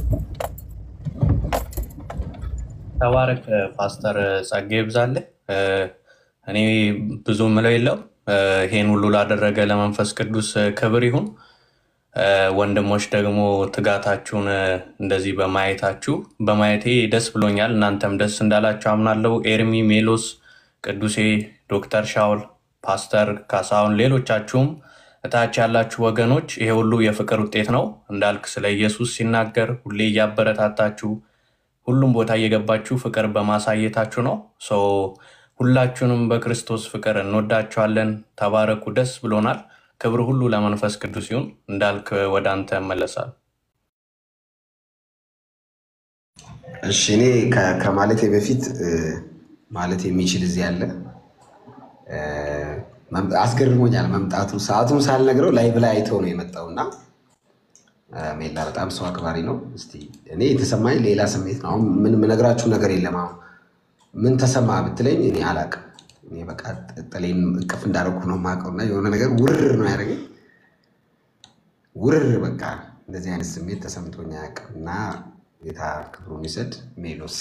ተባረክ ፓስተር፣ ጸጋ ይብዛልህ። እ፣ እኔ ብዙ ምለው የለው ይሄን ሁሉ ላደረገ ለመንፈስ ቅዱስ ክብር ይሁን። እ፣ ወንድሞች ደግሞ ትጋታችሁን እ፣ እንደዚህ በማየታችሁ በማየቴ ደስ ብሎኛል። እናንተም ደስ እንዳላችሁ አምናለሁ። ኤርሚ፣ ሜሎስ፣ ቅዱሴ፣ ዶክተር ሻውል፣ ፓስተር ካሳሁን፣ ሌሎቻችሁም እታች ያላችሁ ወገኖች ይሄ ሁሉ የፍቅር ውጤት ነው። እንዳልክ ስለ ኢየሱስ ሲናገር ሁሌ እያበረታታችሁ ሁሉም ቦታ እየገባችሁ ፍቅር በማሳየታችሁ ነው። ሶ ሁላችሁንም በክርስቶስ ፍቅር እንወዳችኋለን። ተባረኩ። ደስ ብሎናል። ክብር ሁሉ ለመንፈስ ቅዱስ ይሁን። እንዳልክ ወደ አንተ እመለሳለሁ። እሺ እኔ ከ- ከማለቴ በፊት እ፣ ማለት የሚችል እዚህ ያለ እ፣ መም- አስገርሞኛል መምጣቱ። ሰዓቱን ሳልነግረው ላይቭ ላይ አይተው ነው የመጣው እና እ፣ ሜላ በጣም ሰው አክባሪ ነው። እስቲ እኔ የተሰማኝ ሌላ ስሜት ነው። አሁን ምን የምነግራችሁ ነገር የለም። አሁን ምን ተሰማ ብትለኝ እኔ አላቅም። እኔ በቃ ጥሌን እቅፍ እንዳደረኩ ነው የማውቀው እና የሆነ ነገር ውርር ነው ያደረገኝ። ውርር በቃ እንደዚህ አይነት ስሜት ተሰምቶኝ አያውቅም እና ጌታ ክብሩን ይሰድ። ሜሎስ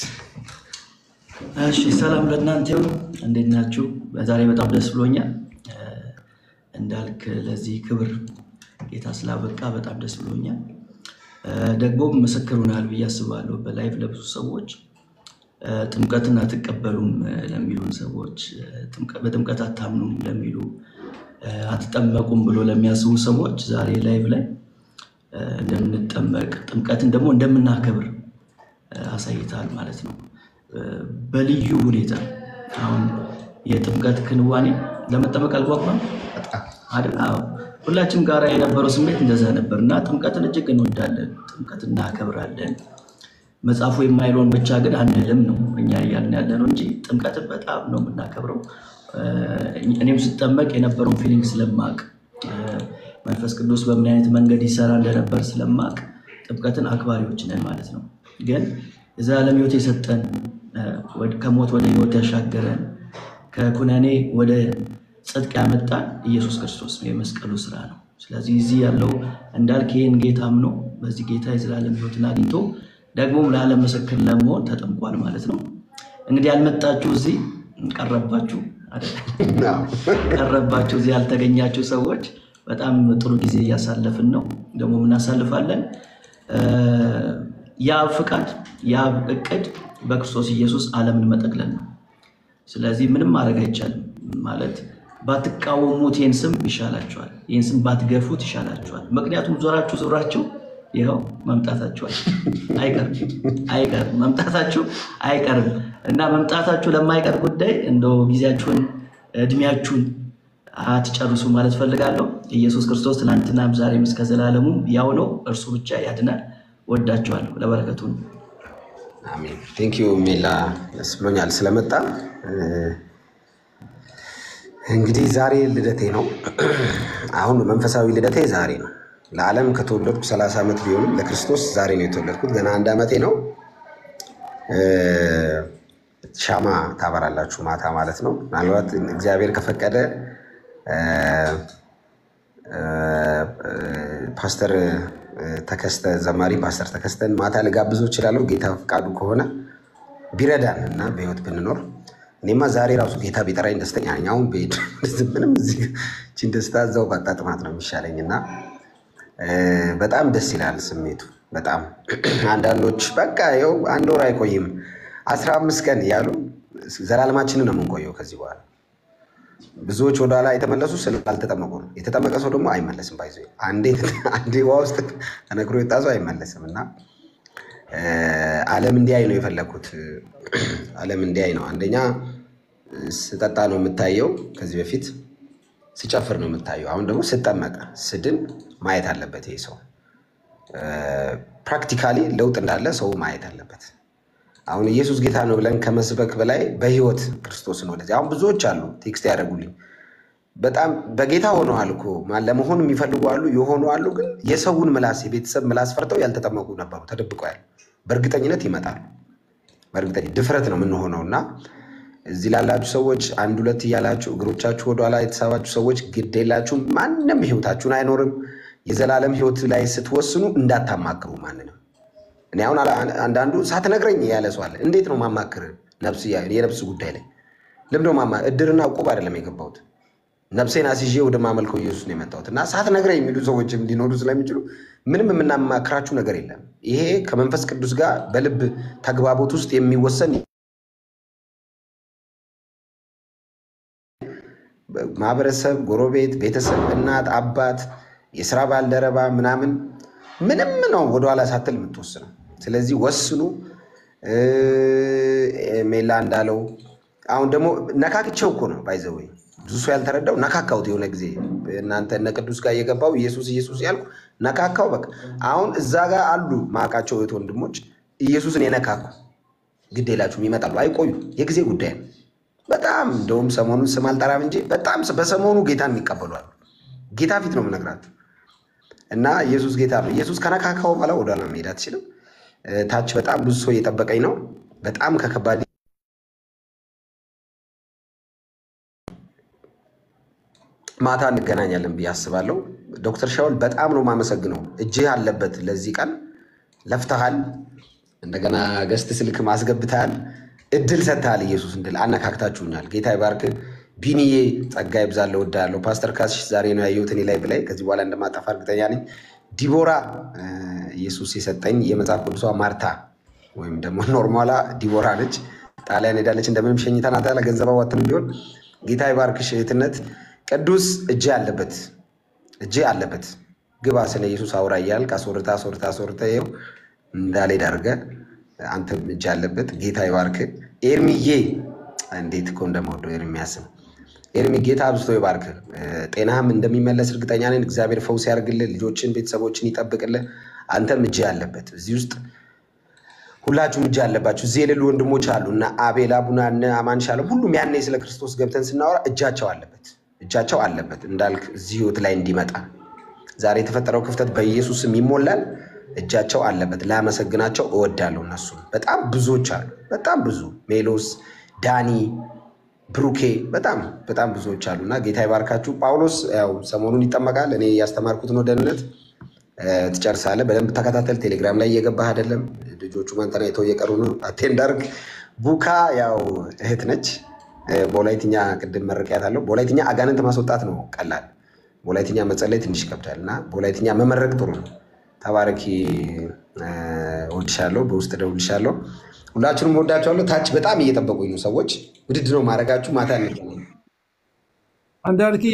እሺ ሰላም ለእናንተ ይሁን። እንዴት ናችሁ? ዛሬ በጣም ደስ ብሎኛል። እ፣ እንዳልክ ለዚህ ክብር ጌታ ስላበቃ በጣም ደስ ብሎኛል። እ፣ ደግሞም ምስክር ሆናል ብዬ አስባለሁ። በላይቭ ለብዙ ሰዎች እ፣ ጥምቀትን አትቀበሉም እ፣ ለሚሉን ሰዎች እ፣ ጥምቀ- በጥምቀት አታምኑም ለሚሉ እ፣ አትጠመቁም ብሎ ለሚያስቡ ሰዎች ዛሬ ላይቭ ላይ እ፣ እንደምንጠመቅ ጥምቀትን ደግሞ እንደምናከብር እ፣ አሳይተሃል ማለት ነው። እ፣ በልዩ ሁኔታ አሁን የጥምቀት ክንዋኔ ለመጠመቅ አልጓጓም አይደል? አዎ። ሁላችንም ጋር የነበረው ስሜት እንደዛ ነበር እና ጥምቀትን እጅግ እንወዳለን፣ ጥምቀት እናከብራለን። መጽሐፉ የማይለውን ብቻ ግን አንልም ነው እኛ እያልን ያለ ነው እንጂ ጥምቀትን በጣም ነው የምናከብረው። እ፣ እኔም ስጠመቅ የነበረውን ፊሊንግ ስለማቅ እ፣ መንፈስ ቅዱስ በምን አይነት መንገድ ይሰራ እንደነበር ስለማቅ ጥምቀትን አክባሪዎች ነን ማለት ነው። ግን የዘላለም ሕይወት የሰጠን እ፣ ወደ- ከሞት ወደ ሕይወት ያሻገረን ከኩነኔ ወደ ጽድቅ ያመጣን ኢየሱስ ክርስቶስ ነው፣ የመስቀሉ ስራ ነው። ስለዚህ እዚህ ያለው እንዳልክ ይህን ጌታ አምኖ በዚህ ጌታ የዘላለም ሕይወትን አግኝቶ ደግሞም ለዓለም ምስክር ለመሆን ተጠምቋል ማለት ነው። እንግዲህ ያልመጣችሁ እዚህ ቀረባችሁ አይደል? ቀረባችሁ እዚህ ያልተገኛችሁ ሰዎች በጣም ጥሩ ጊዜ እያሳለፍን ነው፣ ደግሞ እናሳልፋለን። እ፣ የአብ ፍቃድ የአብ እቅድ በክርስቶስ ኢየሱስ ዓለምን መጠቅለል ነው። ስለዚህ ምንም ማድረግ አይቻልም ማለት ባትቃወሙት ይህን ስም ይሻላችኋል፣ ይህን ስም ባትገፉት ይሻላችኋል። ምክንያቱም ዞራችሁ ዞራችሁ ይኸው መምጣታችኋል አይቀርም አይቀርም መምጣታችሁ አይቀርም እና መምጣታችሁ ለማይቀር ጉዳይ እንደው ጊዜያችሁን እድሜያችሁን አትጨርሱ ማለት ፈልጋለሁ። ኢየሱስ ክርስቶስ ትናንትናም ዛሬም እስከ ዘላለሙም ያው ነው። እርሱ ብቻ ያድናል። ወዳችኋለሁ። ለበረከቱ ነው። አሜን። ቴንክ ዩ ሜላ፣ ደስ ብሎኛል ስለመጣ። እ፣ እንግዲህ ዛሬ ልደቴ ነው። አሁን መንፈሳዊ ልደቴ ዛሬ ነው። ለዓለም ከተወለድኩ 30 ዓመት ቢሆንም ለክርስቶስ ዛሬ ነው የተወለድኩት። ገና አንድ ዓመቴ ነው። እ፣ ሻማ ታበራላችሁ ማታ ማለት ነው። ምናልባት እግዚአብሔር ከፈቀደ እ፣ እ፣ ፓስተር እ፣ ተከስተ ዘማሪ ፓስተር ተከስተን ማታ ልጋብዘው እችላለሁ ጌታ ፈቃዱ ከሆነ ቢረዳን እና በህይወት ብንኖር እኔማ ዛሬ ራሱ ጌታ ቢጠራኝ ደስተኛ ነኝ። አሁን ብሄድ ምንም እዚህ ችን ደስታ እዛው ባጣጥማት ነው የሚሻለኝ እና እ፣ በጣም ደስ ይላል ስሜቱ በጣም አንዳንዶች በቃ ይኸው አንድ ወር አይቆይም አስራ አምስት ቀን እያሉ ዘላለማችንን ነው የምንቆየው ከዚህ በኋላ ብዙዎች ወደኋላ የተመለሱ ስላልተጠመቁ ነው። የተጠመቀ ሰው ደግሞ አይመለስም። ባይዞ አንዴ አንዴ ውሃ ውስጥ ተነክሮ የወጣ ሰው አይመለስም እና እ፣ ዓለም እንዲያይ ነው የፈለግኩት። ዓለም እንዲያይ ነው። አንደኛ ስጠጣ ነው የምታየው፣ ከዚህ በፊት ስጨፍር ነው የምታየው። አሁን ደግሞ ስጠመቅ ስድን ማየት አለበት ይሄ ሰው ፕራክቲካሊ ለውጥ እንዳለ ሰው ማየት አለበት። አሁን ኢየሱስ ጌታ ነው ብለን ከመስበክ በላይ በህይወት ክርስቶስን ወደዚህ አሁን ብዙዎች አሉ ቴክስት ያደርጉልኝ በጣም በጌታ ሆነዋል እኮ ማ- ለመሆን የሚፈልጉ አሉ፣ የሆኑ አሉ። ግን የሰውን ምላስ የቤተሰብ ምላስ ፈርተው ያልተጠመቁ ነበሩ፣ ተደብቀው ያሉ። በእርግጠኝነት ይመጣሉ። በእርግጠኝ ድፍረት ነው የምንሆነው እና እዚህ ላላችሁ ሰዎች አንድ ሁለት እያላችሁ እግሮቻችሁ ወደኋላ የተሳባችሁ ሰዎች ግድ የላችሁም። ማንም ህይወታችሁን አይኖርም። የዘላለም ህይወት ላይ ስትወስኑ እንዳታማክሩ ማንንም። እኔ አሁን አላ- አንዳንዱ ሳትነግረኝ ያለ ሰው አለ። እንዴት ነው ማማክር? ነፍስ የነፍስ ጉዳይ ላይ ለምደ ማማ እድርና እቁብ አይደለም የገባሁት ነፍሴን አስይዤ ወደ ማመልከው ኢየሱስ ነው የመጣሁት እና ሳትነግረኝ የሚሉ ሰዎችም ሊኖሩ ስለሚችሉ ምንም የምናማክራችሁ ነገር የለም። ይሄ ከመንፈስ ቅዱስ ጋር በልብ ተግባቦት ውስጥ የሚወሰን ማህበረሰብ፣ ጎረቤት፣ ቤተሰብ፣ እናት፣ አባት፣ የስራ ባልደረባ ምናምን ምንም ነው ወደኋላ ሳትል የምትወስነው። ስለዚህ ወስኑ። እ፣ ሜላ እንዳለው አሁን ደግሞ ነካክቼው እኮ ነው ባይዘወይ ብዙ ሰው ያልተረዳው ነካካሁት። የሆነ ጊዜ እናንተ እነ ቅዱስ ጋር እየገባው ኢየሱስ ኢየሱስ ያልኩ ነካካው። በቃ አሁን እዛ ጋር አሉ ማውቃቸው እህት ወንድሞች ኢየሱስን የነካኩ ግድ የላችሁም ይመጣሉ፣ አይቆዩ፣ የጊዜ ጉዳይ ነው። በጣም እንደውም ሰሞኑን ስም አልጠራም እንጂ በጣም በሰሞኑ ጌታን የሚቀበሏል። ጌታ ፊት ነው የምነግራችሁ። እና ኢየሱስ ጌታ ነው። ኢየሱስ ከነካካው በኋላ ወደኋላ መሄድ አትችልም። እ፣ ታች በጣም ብዙ ሰው እየጠበቀኝ ነው። በጣም ከከባድ ማታ እንገናኛለን ብዬ አስባለሁ። ዶክተር ሻውል በጣም ነው የማመሰግነው። እጅህ አለበት። ለዚህ ቀን ለፍተሃል። እንደገና ገስት ስልክ ማስገብተሃል። እድል ሰጥተሃል። ኢየሱስ እንድል አነካክታችሁኛል። ጌታ ይባርክ። ቢኒዬ ጸጋ ይብዛለሁ። እወድሃለሁ። ፓስተር ካስሽ ዛሬ ነው ያየሁት እኔ ላይ ብላይ ከዚህ በኋላ እንደማጠፋ እርግጠኛ ነኝ። ዲቦራ እ፣ ኢየሱስ የሰጠኝ የመጽሐፍ ቅዱሷ ማርታ ወይም ደግሞ ኖርማላ ዲቦራ ነች። ጣሊያን ሄዳለች። እንደምንም ሸኝተናት ያለ ገንዘብ አዋጥተን ቢሆን ጌታ ይባርክሽ እህትነት። ቅዱስ እጅ አለበት እጅ አለበት። ግባ ስለ ኢየሱስ አውራ እያልክ አስወርታ አስወርታ አስወርታ ይኸው እንዳልሄድ አድርገህ አንተም እጅ አለበት። ጌታ ይባርክ። ኤርሚዬ እንዴት እኮ እንደምወደው ኤርሚያስም ኤርሚ ጌታ አብዝቶ ይባርክ። ጤናህም እንደሚመለስ እርግጠኛ ነን። እግዚአብሔር ፈውስ ያርግልህ፣ ልጆችን ቤተሰቦችን ይጠብቅልህ። አንተም እጅ አለበት እዚህ ውስጥ ሁላችሁም እጅ አለባችሁ። እዚህ የሌሉ ወንድሞች አሉ እና አቤል አቡና እነ አማን ሻለም ሁሉም ያኔ ስለ ክርስቶስ ገብተን ስናወራ እጃቸው አለበት እጃቸው አለበት እንዳልክ እዚህ ህይወት ላይ እንዲመጣ ዛሬ የተፈጠረው ክፍተት በኢየሱስም ይሞላል። እጃቸው አለበት። ላመሰግናቸው እወዳለሁ። እነሱ በጣም ብዙዎች አሉ። በጣም ብዙ ሜሎስ፣ ዳኒ፣ ብሩኬ በጣም በጣም ብዙዎች አሉ እና ጌታ ይባርካችሁ። ጳውሎስ ያው ሰሞኑን ይጠመቃል። እኔ ያስተማርኩት ነው ደህንነት ትጨርሳለህ። በደንብ ተከታተል። ቴሌግራም ላይ እየገባህ አይደለም። ልጆቹ መንተና የተው እየቀሩ ነው። አቴንዳርግ ቡካ ያው እህት ነች። በወላይትኛ ቅድም መረቂያት አለው። በወላይትኛ አጋንንት ማስወጣት ነው ቀላል። በወላይትኛ መጸለይ ትንሽ ይከብዳል እና በወላይትኛ መመረቅ ጥሩ ነው። ተባረኪ። እወድሻለሁ። በውስጥ እደውልልሻለሁ። ሁላችሁንም እወዳችኋለሁ። ታች በጣም እየጠበቁኝ ነው ሰዎች። ውድድ ነው ማድረጋችሁ። ማታ እንገናኝ። እንዳልክ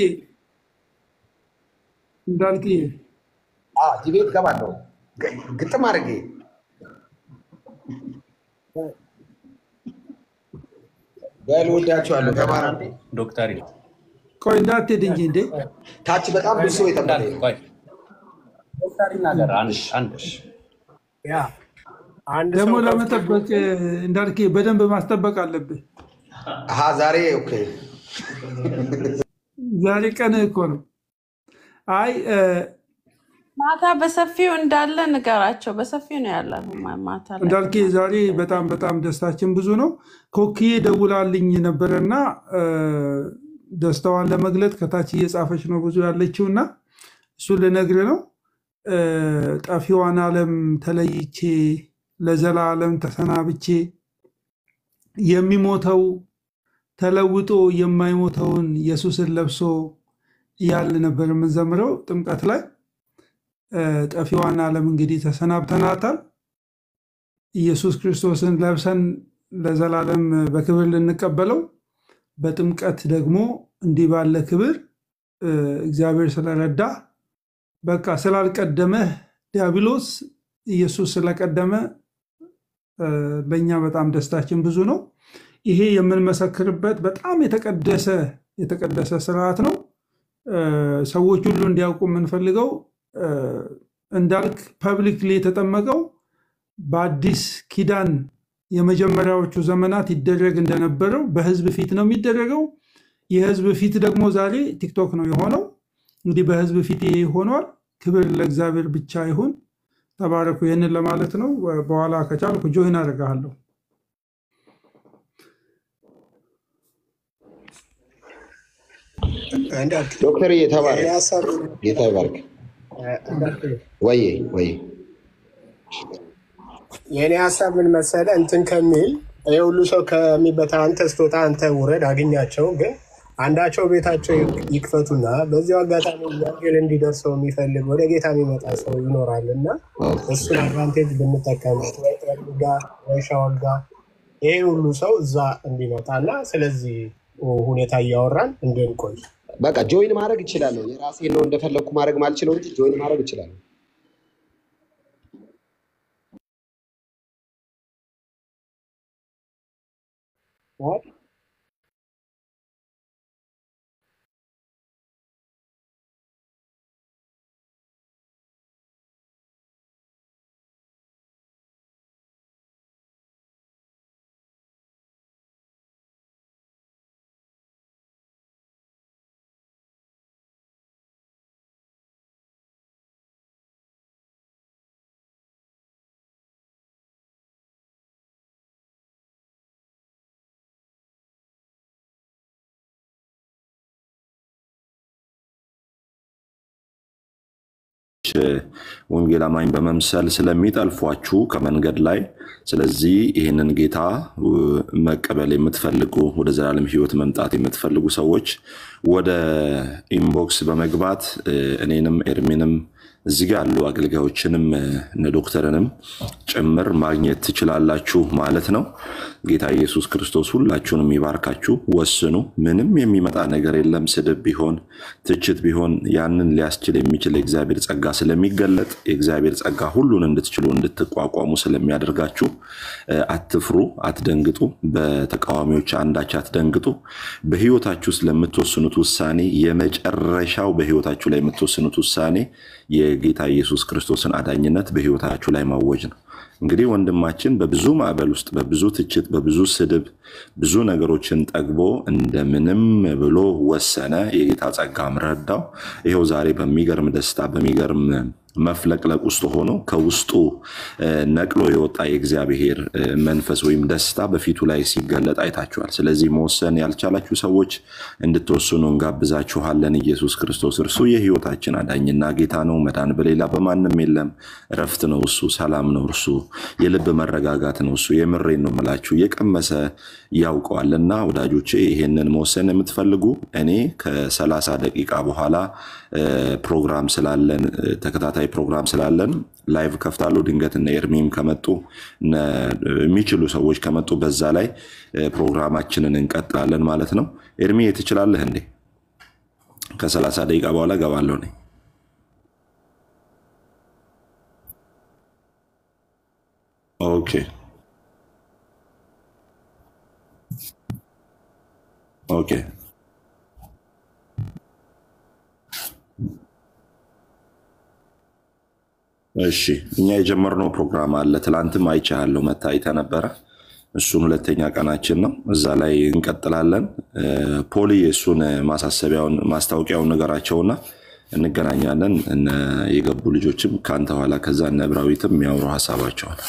እንዳልክ እዚህ ቤት እገባለሁ ግጥም አድርጌ በል እወዳችኋለሁ። ተባረኩ። ዶክተር ቆይ እንዳትሄድ እንጂ እንዴ ታች በጣም ብዙ ሰው የጠበቀኝ ነው። ዶክተር ይናገር አንድ አንድ ያ አንድ ደግሞ ሰው ለመጠበቅ እንዳልክ በደንብ ማስጠበቅ አለብህ። አሀ ዛሬ ኦኬ ዛሬ ቀን እኮ ነው። አይ እ፣ ማታ በሰፊው እንዳለ ንገራቸው። በሰፊው ነው ያለ ማታ ላይ እንዳልክ ዛሬ በጣም በጣም ደስታችን ብዙ ነው። ኮክዬ ደውላልኝ ነበረና እ፣ ደስታዋን ለመግለጥ ከታች እየጻፈች ነው ብዙ ያለችው እና እሱን ልነግርህ ነው። እ፣ ጠፊዋን ዓለም ተለይቼ ለዘላለም ተሰናብቼ የሚሞተው ተለውጦ የማይሞተውን ኢየሱስን ለብሶ እያል ነበር የምንዘምረው ጥምቀት ላይ። እ፣ ጠፊዋን ዓለም እንግዲህ ተሰናብተናታል። ኢየሱስ ክርስቶስን ለብሰን ለዘላለም በክብር ልንቀበለው በጥምቀት ደግሞ እንዲህ ባለ ክብር እ፣ እግዚአብሔር ስለረዳ በቃ ስላልቀደመህ ዲያብሎስ ኢየሱስ ስለቀደመ እ፣ ለእኛ በጣም ደስታችን ብዙ ነው። ይሄ የምንመሰክርበት በጣም የተቀደሰ የተቀደሰ ስርዓት ነው። እ፣ ሰዎች ሁሉ እንዲያውቁ የምንፈልገው እ፣ እንዳልክ ፐብሊክሊ የተጠመቀው በአዲስ ኪዳን የመጀመሪያዎቹ ዘመናት ይደረግ እንደነበረው በህዝብ ፊት ነው የሚደረገው። የህዝብ ፊት ደግሞ ዛሬ ቲክቶክ ነው የሆነው። እንግዲህ በህዝብ ፊት ይሄ ሆኗል። ክብር ለእግዚአብሔር ብቻ ይሁን። ተባረኩ። ይህንን ለማለት ነው። በኋላ ከቻልኩ ጆይን አደርግሃለሁ። እንዳልክ ዶክተር የተባረክ የኔ ሀሳብ ጌታ ይባርክ። እንዳልክ ወዬ ወዬ የእኔ ሀሳብ ምን መሰለ እንትን ከሚል ይህ ሁሉ ሰው ከሚበታ አንተ ስትወጣ አንተ ውረድ አግኛቸው፣ ግን አንዳቸው ቤታቸው ይክፈቱና በዚሁ አጋጣሚ ወንጌል እንዲደርሰው የሚፈልግ ወደ ጌታ የሚመጣ ሰው ይኖራል እና እሱን አድቫንቴጅ ብንጠቀምበት ወይ ጠርሙስ ጋር ወይ ሻወር ጋር ይሄ ሁሉ ሰው እዛ እንዲመጣ እና ስለዚህ ሁኔታ እያወራን እንድንቆይ በቃ ጆይን ማድረግ እችላለሁ። የራሴን ነው እንደፈለግኩ ማድረግ ማልችለው እንጂ ጆይን ማድረግ እችላለሁ። ወንጌል አማኝ በመምሰል ስለሚጠልፏችሁ ከመንገድ ላይ ስለዚህ ይህንን ጌታ እ፣ መቀበል የምትፈልጉ ወደ ዘላለም ሕይወት መምጣት የምትፈልጉ ሰዎች ወደ ኢንቦክስ በመግባት እ፣ እኔንም ኤርሚንም እዚህ ጋ ያሉ አገልጋዮችንም እ፣ እነ ዶክተርንም ጭምር ማግኘት ትችላላችሁ ማለት ነው። ጌታ ኢየሱስ ክርስቶስ ሁላችሁንም ይባርካችሁ። ወስኑ። ምንም የሚመጣ ነገር የለም። ስድብ ቢሆን ትችት ቢሆን ያንን ሊያስችል የሚችል የእግዚአብሔር ጸጋ ስለሚገለጥ የእግዚአብሔር ጸጋ ሁሉን እንድትችሉ እንድትቋቋሙ ስለሚያደርጋችሁ እ፣ አትፍሩ፣ አትደንግጡ። በተቃዋሚዎች አንዳች አትደንግጡ። በህይወታችሁ ውስጥ ለምትወስኑት ውሳኔ የመጨረሻው በህይወታችሁ ላይ የምትወስኑት ውሳኔ የጌታ ኢየሱስ ክርስቶስን አዳኝነት በህይወታችሁ ላይ ማወጅ ነው። እንግዲህ ወንድማችን በብዙ ማዕበል ውስጥ በብዙ ትችት፣ በብዙ ስድብ፣ ብዙ ነገሮችን ጠግቦ እንደምንም ብሎ ወሰነ። የጌታ ጸጋም ረዳው። ይኸው ዛሬ በሚገርም ደስታ በሚገርም መፍለቅለቅ ውስጥ ሆኖ ከውስጡ እ፣ ነቅሎ የወጣ የእግዚአብሔር እ፣ መንፈስ ወይም ደስታ በፊቱ ላይ ሲገለጥ አይታችኋል። ስለዚህ መወሰን ያልቻላችሁ ሰዎች እንድትወስኑ እንጋብዛችኋለን። ኢየሱስ ክርስቶስ እርሱ የህይወታችን አዳኝና ጌታ ነው። መዳን በሌላ በማንም የለም። እረፍት ነው እሱ፣ ሰላም ነው እርሱ፣ የልብ መረጋጋት ነው እሱ። የምሬን ነው የምላችሁ፣ የቀመሰ ያውቀዋልና ወዳጆቼ፣ ይሄንን መወሰን የምትፈልጉ እኔ ከሰላሳ ደቂቃ በኋላ እ፣ ፕሮግራም ስላለን እ፣ ተከታታይ ፕሮግራም ስላለን ላይቭ ከፍታለሁ። ድንገት እነ ኤርሚም ከመጡ እነ የሚችሉ ሰዎች ከመጡ በዛ ላይ እ፣ ፕሮግራማችንን እንቀጥላለን ማለት ነው። ኤርሚ ትችላለህ እንዴ? ከሰላሳ ደቂቃ በኋላ ገባለሁ እኔ። ኦኬ ኦኬ እሺ እኛ የጀመርነው ፕሮግራም አለ። ትላንትም አይቻለሁ መታ አይተህ ነበረ። እሱን ሁለተኛ ቀናችን ነው። እዛ ላይ እንቀጥላለን። እ፣ ፖሊ እሱን ማሳሰቢያውን ማስታወቂያውን ነገራቸውና እንገናኛለን። እነ የገቡ ልጆችም ከአንተ ኋላ ከዛ እነ እብራዊትም የሚያወሩ ሀሳባቸውን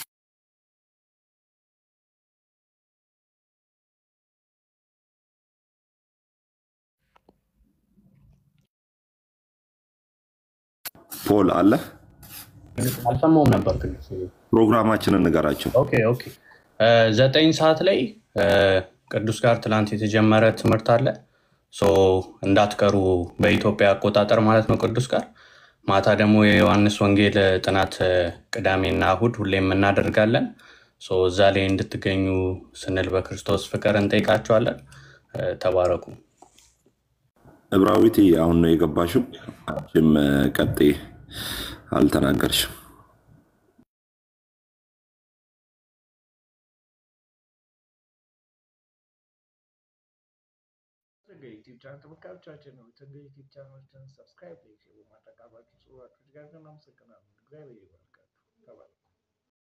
ፖል አለ አልሰማውም ነበር ግን ፕሮግራማችንን ንገራቸው። ኦኬ ኦኬ እ፣ ዘጠኝ ሰዓት ላይ እ፣ ቅዱስ ጋር ትላንት የተጀመረ ትምህርት አለ ሶ እንዳትቀሩ በኢትዮጵያ አቆጣጠር ማለት ነው ቅዱስ ጋር ማታ ደግሞ የዮሐንስ ወንጌል ጥናት እ፣ ቅዳሜና እሁድ ሁሌም እናደርጋለን ሶ እዛ ላይ እንድትገኙ ስንል በክርስቶስ ፍቅር እንጠይቃቸዋለን እ፣ ተባረኩ እብራዊት አሁን ነው የገባሽው። አንቺም እ፣ ቀጤ አልተናገርሽም። ዩቲዩብ ቻናል ተመልካቾቻችን ነው። ዩቲዩብ ቻናላችንን ሰብስክራይብ፣ ላይክ በማድረግ አብራችሁ ጽሁፋችሁ ጋር እናመሰግናለን። እግዚአብሔር ይባርካችሁ። ተባረኩ።